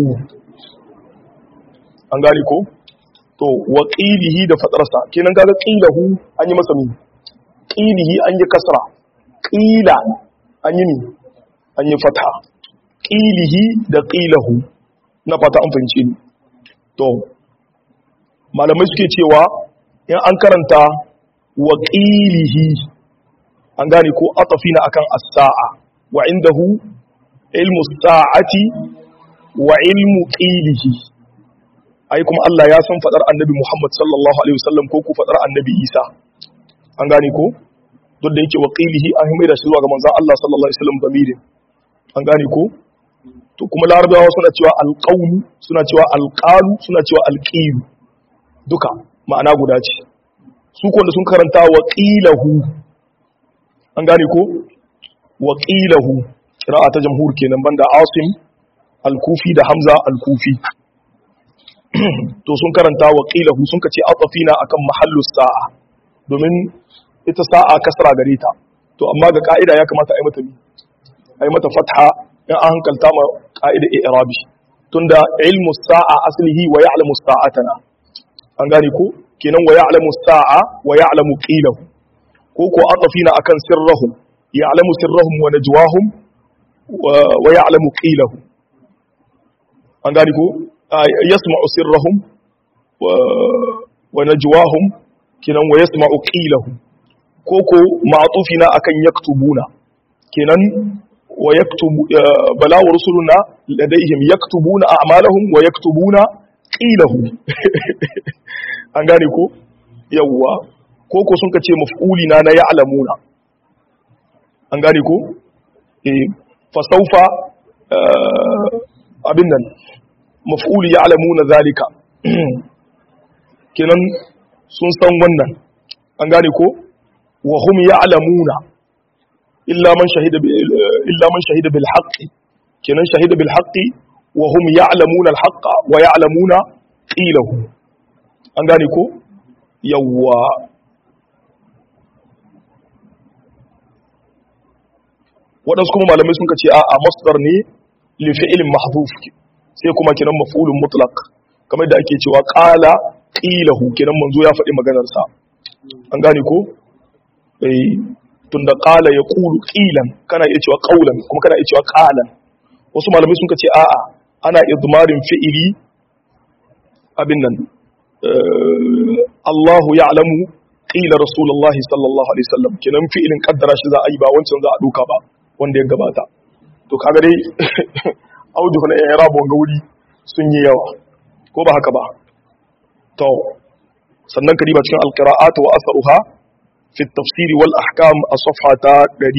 [SPEAKER 1] an gani ko to waƙilihi da fatarsa kenan kaga ƙilahu an yi masa mi ƙilihi an yi kasra ƙila an yi mi an yi fatha ƙilihi da ƙilahu na fata an fahimci ni to malamai suke cewa in an karanta wa ƙilihi an gane ko atafina akan as-sa'a wa indahu ilmu sa'ati wa ilmu ƙilihi ai kuma Allah ya san fadar annabi Muhammad sallallahu alaihi wasallam ko ku fadar annabi Isa an gane ko duk da yake wa ƙilihi an mai da shi zuwa ga manzon Allah sallallahu alaihi wasallam damirin an gane ko to kuma larabawa suna cewa alƙaunu suna cewa alƙalu suna cewa alƙilu duka ma'ana guda ce su kwanda sun karanta wa ƙilahu an gane ko wa ƙilahu kira'a ta jamhur kenan banda asim alkufi da hamza alkufi to sun karanta wa ƙilahu sun kace atafina akan mahallu sa'a domin ita sa'a kasra gare ta to amma ga ka'ida ya kamata a yi mata a yi mata fatha in an hankalta ma ƙa'ida i'rabi tunda ilmu sa'a aslihi wa ya'lamu sa'atana an gane ko kenan wa ya'lamu sa'a wa ya'lamu qilahu ko ko atafina akan sirrahum ya'lamu sirrahum wa najwahum wa ya'lamu qilahu an gane ko yasma'u sirrahum wa najwahum kenan wa yasma'u qilahu ko ko ma'tufina akan yaktubuna kenan ويكتب بلا ورسلنا لديهم يكتبون أعمالهم ويكتبون قيله an gane ko yawwa ko ko sun kace maf'uli na na ya'lamuna an gane ko eh fa sawfa abin nan maf'uli ya'lamuna zalika kenan sun san wannan an gane ko wa hum ya'lamuna illa man shahida illa man shahida bil haqqi kenan shahida bil haqqi wa hum ya'lamuna al haqqa wa ya'lamuna qilahu an gane ko yawwa waɗansu kuma malamai sun ce a masdar ne li fi'lin mahdhuf sai kuma kenan maf'ulun mutlaq kamar da ake cewa qala qilahu kenan manzo ya faɗi maganar sa an gane ko eh tunda qala yaqulu qilan kana iya cewa qawlan kuma kana iya cewa qalan wasu malamai sun ce a'a ana idmarin fi'ili abin nan Allahu ya'lamu qila rasulullahi sallallahu alaihi wasallam kenan fi'ilin kaddara shi za a yi ba wancan za a duka ba wanda ya gabata to kaga dai audu na i'rab wanga wuri sun yi yawa ko ba haka ba to sannan kadiba cikin alqira'at wa asaruha fi at-tafsir wal ahkam a safhata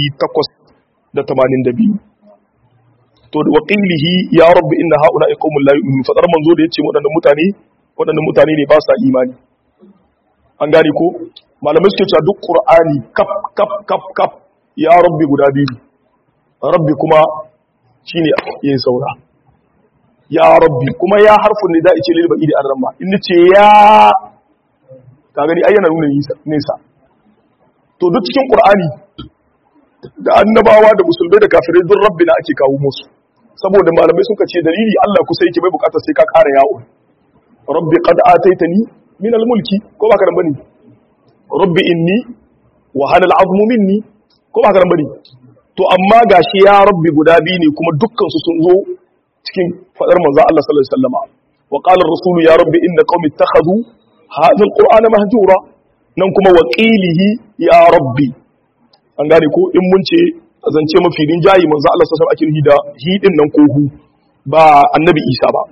[SPEAKER 1] 882 to wa qilihi ya rabbi inna haula qaumun la yu'minun fadar manzo da yace wadannan mutane wadannan mutane ne ba sa imani an gane ko malamai suke cewa duk qur'ani kaf kaf kaf kaf ya rabbi guda biyu rabbi kuma shine yayin saura ya rabbi kuma ya harfin ne da ice lil ba'idi an ramma in ce ya ka gani ayyana nuna nesa to duk cikin qur'ani da annabawa da musulmai da kafirai duk rabbi na ake kawo musu saboda malamai suka ce dalili Allah kusa yake bai bukatar sai ka kara yawo rabbi qad ataitani min al-mulki ko ba ka bane rabbi inni wa hana al-azmu minni ko ba ka bane to amma gashi ya rabbi guda biyu ne kuma dukkan su sun zo cikin fadar manzo Allah sallallahu alaihi wasallama wa qala ar-rasulu ya rabbi inna qaumi ittakhadhu hadha al-qur'ana mahjura nan kuma wa qilihi ya rabbi an gane ko in mun ce zance mafi rinjayi manzo Allah sallallahu alaihi wasallam ake da hidin nan ko hu ba annabi Isa ba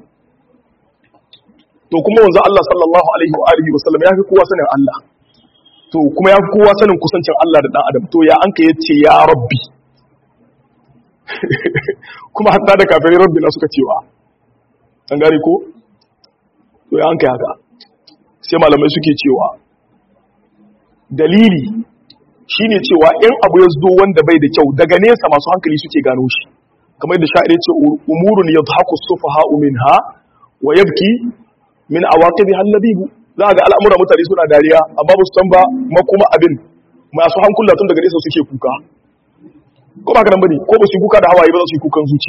[SPEAKER 1] to kuma manzo Allah sallallahu alaihi wa alihi wasallam ya fi kowa sanin Allah to kuma ya fi kowa sanin kusancin Allah da dan adam to ya anka yace ya rabbi kuma hatta da kafirai rabbi na suka cewa an gane ko to ya anka haka sai malamai suke cewa dalili shine cewa in abu ya zo wanda bai da kyau daga nesa masu hankali suke gano shi kamar da sha'ir ce umurun yadhaku sufaha'u minha wa yabki min awaqibiha al-labib za ga al'amura mutane suna dariya amma ba su san ba makuma abin masu hankula tun daga nesa suke kuka ko ba kana bane ko ba su kuka da hawaye ba za su yi kukan zuci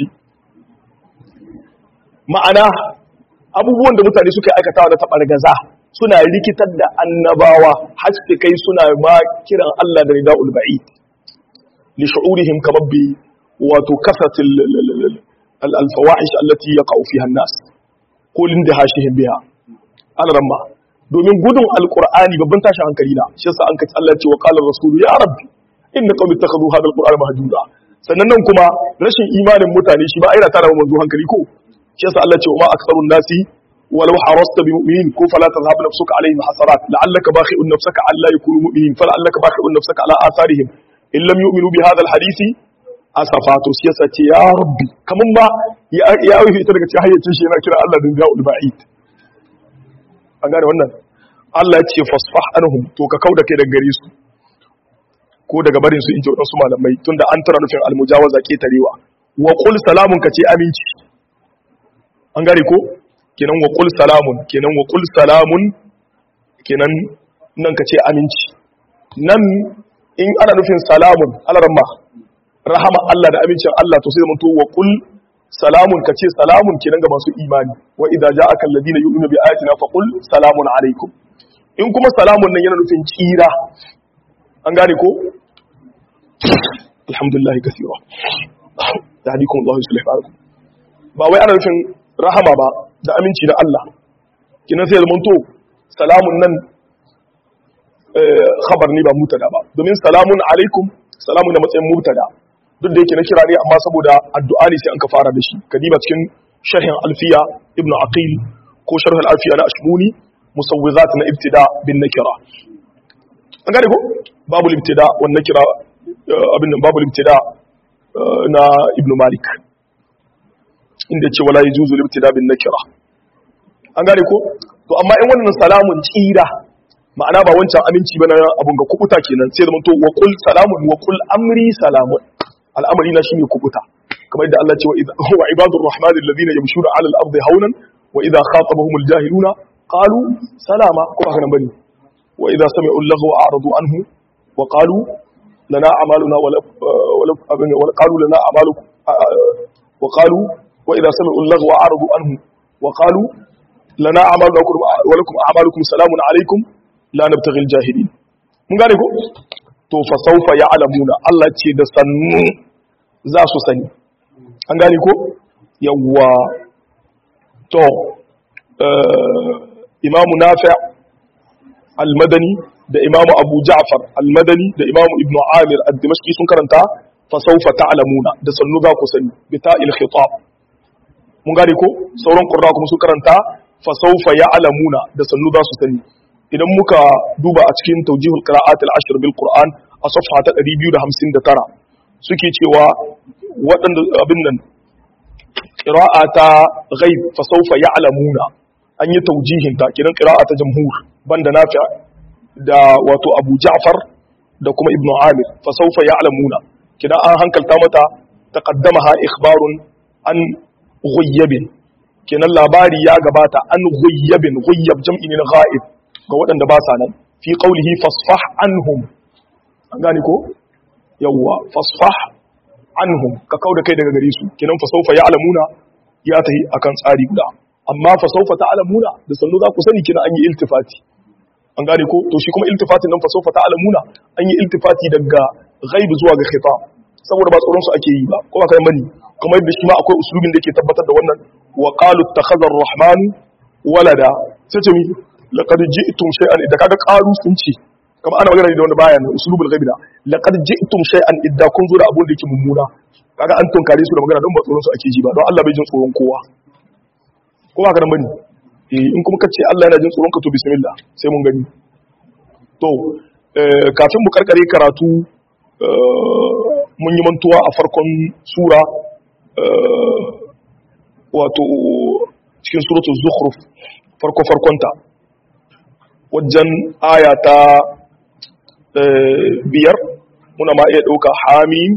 [SPEAKER 1] ma'ana abubuwan da mutane suka aikatawa da tabargaza suna rikitar da annabawa haske kai suna ma kiran Allah da rida'ul ba'id li shu'urihim kamar bi wato kasatil al-fawahish allati yaqa'u fiha an-nas ko linda hashihim biha an ramma domin gudun alqur'ani babban tashi hankali na shi yasa an kace Allah ya ce wa qala rasul ya rabbi inna qaumi ittakhadhu hadha al-qur'ana mahjura sannan nan kuma rashin imanin mutane shi ba aira tana manzo hankali ko shi yasa Allah ya ce wa ma aktharun nasi ولو حرصت بمؤمنين كو فلا تذهب نفسك عليهم حسرات لعلك باخئ نفسك على يكونوا مؤمنين فلعلك باخئ نفسك على آثارهم إن لم يؤمنوا بهذا الحديث أسفات سياسة يا ربي كمان ما يا أوي في تلك تحية تشينا كلا الله دنجاء البعيد أقول wannan Allah ya ce fasfah anhum to ka kauda kai daga gare su ko daga barin su in ji wadansu malamai tunda an tara nufin almujawaza ke tarewa wa qul salamun ka ce aminci an gare ko kenan wa qul salamun kenan wa qul salamun kenan nan ka ce aminci nan in ana nufin salamun alaramma rahama Allah da amincin Allah to sai zama to wa qul salamun ka ce salamun kenan ga masu imani wa idza ja'aka alladhina yu'minu bi ayatina fa qul salamun alaikum in kuma salamun nan yana nufin tsira an gane ko alhamdulillah kaseera yahdikum Allah yuslih balakum ba wai ana nufin rahama ba da aminci da Allah kinan sai zaman to salamun nan khabar ne ba mutada ba domin salamun alaikum salamun da matsayin mutada duk da yake na kira ne amma saboda addu'a ne sai an ka fara da shi kadiba cikin sharhin alfiya ibn aqil ko sharh alfiya na ashmuni musawwizat na ibtida bin nakira an gane ko babu ibtida wan nakira abin nan babu ibtida na ibn malik inda ce wala yajuzu libtida bin nakira an gane ko to amma in wannan salamun tsira ma'ana ba wancan aminci bana abun ga kubuta kenan sai zaman to wa qul salamun wa qul amri salamun al'amari na shine kubuta kamar yadda Allah ce wa ibadur rahmanil ladina yamshuna 'ala al-ardi hawnan wa idha khatabahumul jahiluna qalu salama ko haka nan bane wa idha sami'u al-laghwa a'radu anhu wa qalu lana a'maluna wa wa qalu lana a'malukum wa qalu وإذا سمعوا اللغو أعرضوا عنه وقالوا لنا أعمالنا ولكم أعمالكم سلام عليكم لا نبتغي الجاهلين mun gane ko to fa saufa ya'lamuna Allah ce da sannu za su sani an gane ko yawwa to imamu nafi al-madani da imamu abu ja'far al-madani da imamu ibnu amir ad-dimashqi sun karanta fa sawfa ta'lamuna da sannu za ku sani bi ta'il khitab mun gane ko sauran qurra kuma sun karanta fa sawfa ya'lamuna da sannu za su sani idan muka duba a cikin tawjihul qira'at al-ashr bil qur'an a safha ta 259 suke cewa waɗanda abin nan qira'a ta ghaib fa sawfa ya'lamuna an yi tawjihin ta kiran qira'a ta jamhur banda nafi da wato Abu Ja'far da kuma Ibn Amir fa sawfa ya'lamuna kidan an hankalta mata taqaddamaha ikhbarun an ghayyabin kinan labari ya gabata an ghayyabin ghayyab jam'i ne na ghaib ga waɗanda ba sa nan fi qawlihi fasfah anhum an gane ko yawwa fasfah anhum ka kauda kai daga gare su kinan fa sawfa ya'lamuna ya tahi akan tsari guda amma fa sawfa ta'lamuna da sallu za ku sani kina an yi iltifati an gane ko to shi kuma iltifatin nan fa sawfa ta'lamuna an yi iltifati daga ghaib zuwa ga khitab saboda ba tsoron su ake yi ba ko ba kai mani kuma yadda shi ma akwai uslubin da yake tabbatar da wannan wa qalu ittakhadha ar-rahman walada sai ce mi laqad ji'tum shay'an idan kaga qalu sun ce kamar ana magana da wanda baya ne uslubul ghaib da laqad ji'tum shay'an idda kun zo da abun da yake mummuna kaga an tunkare su da magana don ba tsoron su ake ji ba don Allah bai jin tsoron kowa ko ba karan bane eh in kuma kace Allah yana jin tsoron ka to bismillah sai mun gani to kafin mu karkare karatu mun yi mantuwa a farkon sura wato cikin suratul zukhruf farko farkonta wajen aya ta biyar muna ma iya ɗauka hamim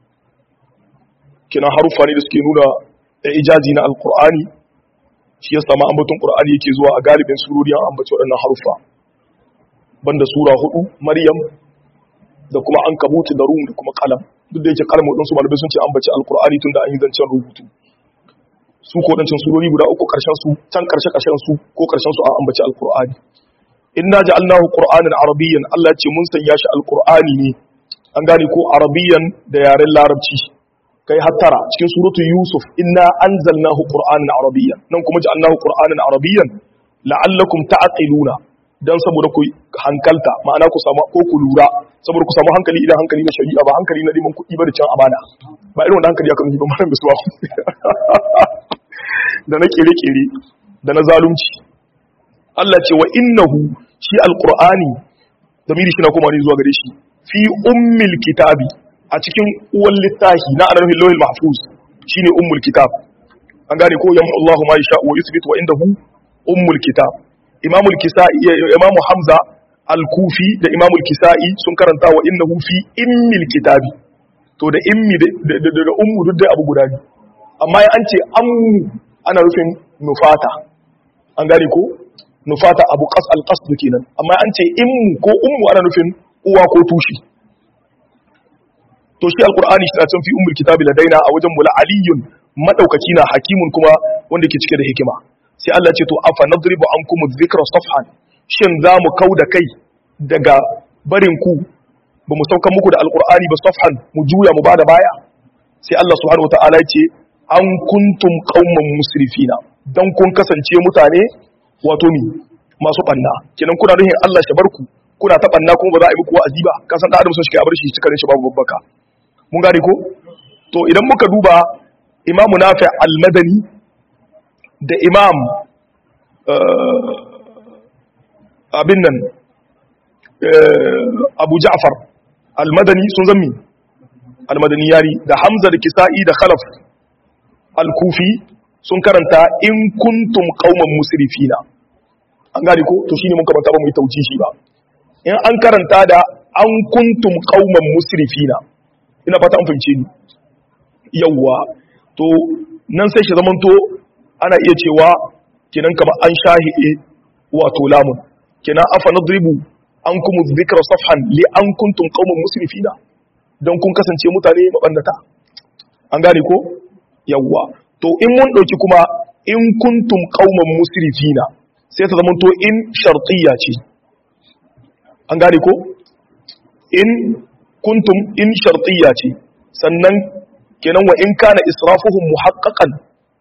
[SPEAKER 1] kina harufa ne da suke nuna ijazi na alkur'ani shi ya sama ambaton qur'ani yake zuwa a galibin surori an ambaci waɗannan harufa banda sura hudu maryam da kuma an kabuti da rum da kuma kalam duk da yake kalam waɗansu malamai sun ce ambaci alkur'ani tun da an yi zancen rubutu su ko waɗancan surori guda uku ƙarshen su can ƙarshe ƙarshen su ko ƙarshen su an ambaci alkur'ani inna ja'alnahu qur'anan arabiyyan Allah ce mun sanya shi alkur'ani ne an gane ko arabiyyan da yaren larabci kai hattara cikin suratul yusuf inna anzalnahu qur'anan arabiyyan nan kuma ja'alnahu qur'anan arabiyyan la'allakum ta'qiluna dan saboda ku hankalta ma'ana ku samu ko ku lura saboda ku samu hankali idan hankali na shari'a ba hankali na neman kuɗi ba da can amana ba irin wanda hankali aka nufi ba malam bisuwa da na kere-kere da na zalunci Allah ce wa innahu shi alqur'ani zamiri shi na kuma ne zuwa gare shi fi ummil kitabi a cikin uwan littahi na anarhin lawil mahfuz shine ummul kitab an gane ko yamma Allahu ma yasha wa yuthbit wa indahu ummul kitab imam al-kisai imam hamza al-kufi da imam al-kisai sun karanta wa innahu fi immil kitabi to da immi da ummu duk dai abu guda ne amma ya an ce ammu ana rufin nufata an gane ko nufata abu qas al-qasd kenan amma an ce immu ko ummu ana nufin uwa ko tushi to shi alqur'ani shi na can fi ummul kitabi ladaina a wajen mula aliyun madaukaki na hakimun kuma wanda ke cike da hikima sai Allah ce to afa nadribu ankum dhikra safhan shin za mu kauda kai daga barin ku ba mu saukan muku da alqur'ani ba safhan mu juya mu bada baya sai Allah subhanahu wataala ya ce an kuntum qauman musrifina dan kun kasance mutane wato ni masu banna kenan kuna nufin Allah shi barku kuna ta banna kuma ba za a yi muku wa'azi ba ka san da adam sun shi kai a bar shi cikarin shi babu babbaka mun gane ko to idan muka duba imamu nafi al-madani da imam abin nan abu ja'far al-madani sun zammi al-madani yari da hamza da kisa'i da khalaf al-kufi sun karanta in kuntum qauman musrifina an gane ko to shine mun karanta ba mu yi tauci shi ba in an karanta da an kuntum qauman musrifina ina fata an fahimce ni yawwa to nan sai shi zamanto ana iya cewa kinan kamar an shahi'e wato lamun kinan afa nadribu an kuma zikra safhan li an kuntum qauman musrifina don kun kasance mutane mabannata an gane ko yawwa to in mun dauki kuma in kuntum qauman musrifina sai ta zamanto in shartiyya ce an gane ko in kuntum in shartiyya ce sannan kenan wa in kana israfuhum muhaqqaqan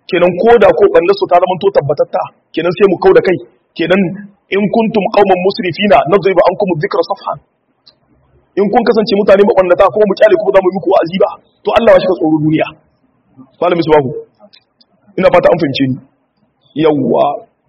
[SPEAKER 1] kenan ko da ko banda su ta zama to tabbatatta kenan sai mu kau da kai kenan in kuntum qauman musrifina nadribu ankum dhikra safhan in kun kasance mutane mabannata kuma mu kyale kuma za mu yi muku wa'azi ba to Allah ya shiga tsoro duniya malami subahu ina fata an fahimce ni yawwa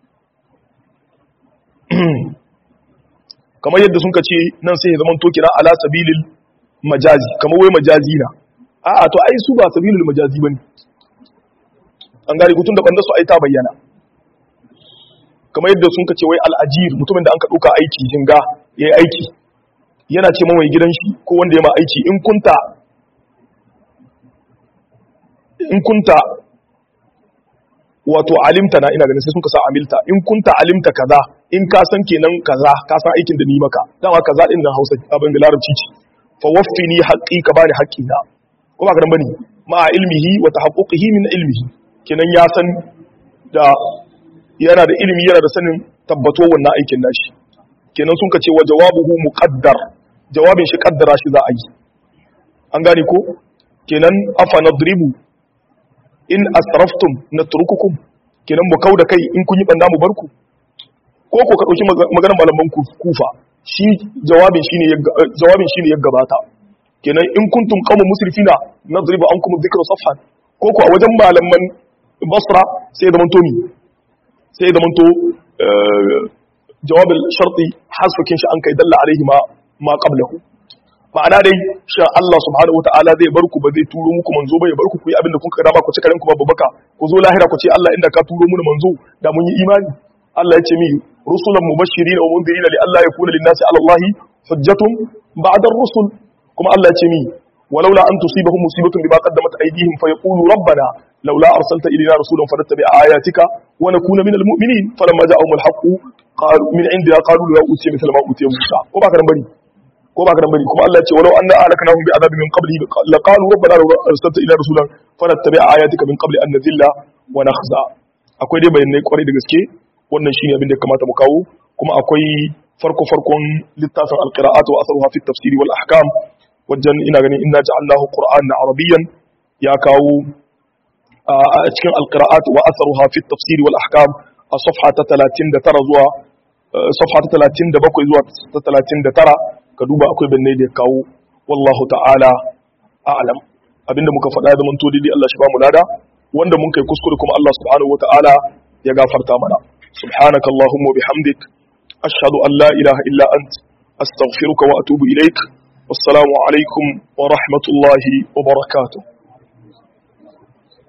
[SPEAKER 1] kamar yadda sun ce nan sai ya zama to kira ala sabilil majazi kamar wai majazi na a'a to ai su ba sabilil majazi bane an gari gutun da banda su ai ta bayyana kamar yadda sun ce wai al'ajir mutumin da an ka dauka aiki jinga yayi aiki yana ce mawai gidan shi ko wanda ya ma aiki in kunta in kunta wato alimta na ina ganin sai sun ka sa amilta in kunta alimta kaza in ka san kenan kaza ka san aikin da ni maka dama kaza din nan Hausa abin da larabci ce fa waffini haqqi ka bani haqqi na ko ba garan bane ma ilmihi wa tahaqquqihi min ilmihi kenan ya san da yana da ilimi yana da sanin tabbato wannan aikin nashi kenan sun ka ce wa jawabuhu muqaddar jawabin shi kaddara shi za a yi an gane ko kenan afa nadribu in asraftum natrukukum kenan mu kauda kai in kun yi banda mu barku ko ko ka dauki maganar malaman kufa shi jawabin shine jawabin shine ya gabata kenan in kuntum qawmun musrifina nadribu ankum dhikra safhan ko ko a wajen malaman basra sai da manto mi sai da manto jawabin sharti hasfakin shi an kai dalla alaihi ma ma qablahu ma'ana dai sha Allah subhanahu wataala zai bar ku ba zai turo muku manzo ba ya bar ku ku yi abin da kun kada ba ku ci karen ku babu baka ku zo lahira ku ce Allah inda ka turo mu manzo da mun yi imani Allah ya ce mi rusulan mubashirin wa mundirin li Allah yakuna lin nasi ala Allah hujjatun ba'da ar-rusul kuma Allah ya ce mi ولولا أن تصيبهم مصيبة بما قدمت أيديهم فيقولوا ربنا لولا أرسلت إلينا رسولا فنتبع آياتك ونكون من المؤمنين فلما جاءهم الحق قالوا من عندنا قالوا لا أوتي مثل ما أوتي موسى وما كان بني ko ba karan bane kuma Allah ya ce walau anna ahlaknahum bi adabin min qabli laqalu rabbana law arsalta ila rasulan fanattabi ayatika min qabli an nadhilla wa nakhza akwai dai bayanai kwarai da gaske wannan shine abin da ya kamata mu kawo kuma akwai farko farkon littafin alqira'at wa atharuha fi tafsiri wal ahkam wajen ina ganin inna ja'alnahu qur'anan arabiyyan ya kawo a cikin alqira'at wa atharuha fi tafsiri wal ahkam a safha ta 39 zuwa safha ta 37 zuwa ta 39 ka duba akwai banne da ya kawo wallahu ta'ala a'lam abinda muka faɗa da manto daidai Allah shi ba mu lada wanda mun kai kuskure kuma Allah subhanahu wata'ala ya gafarta mana subhanaka allahumma bihamdik ashhadu an la ilaha illa ant astaghfiruka wa atubu ilaik wassalamu alaikum wa rahmatullahi wa barakatuh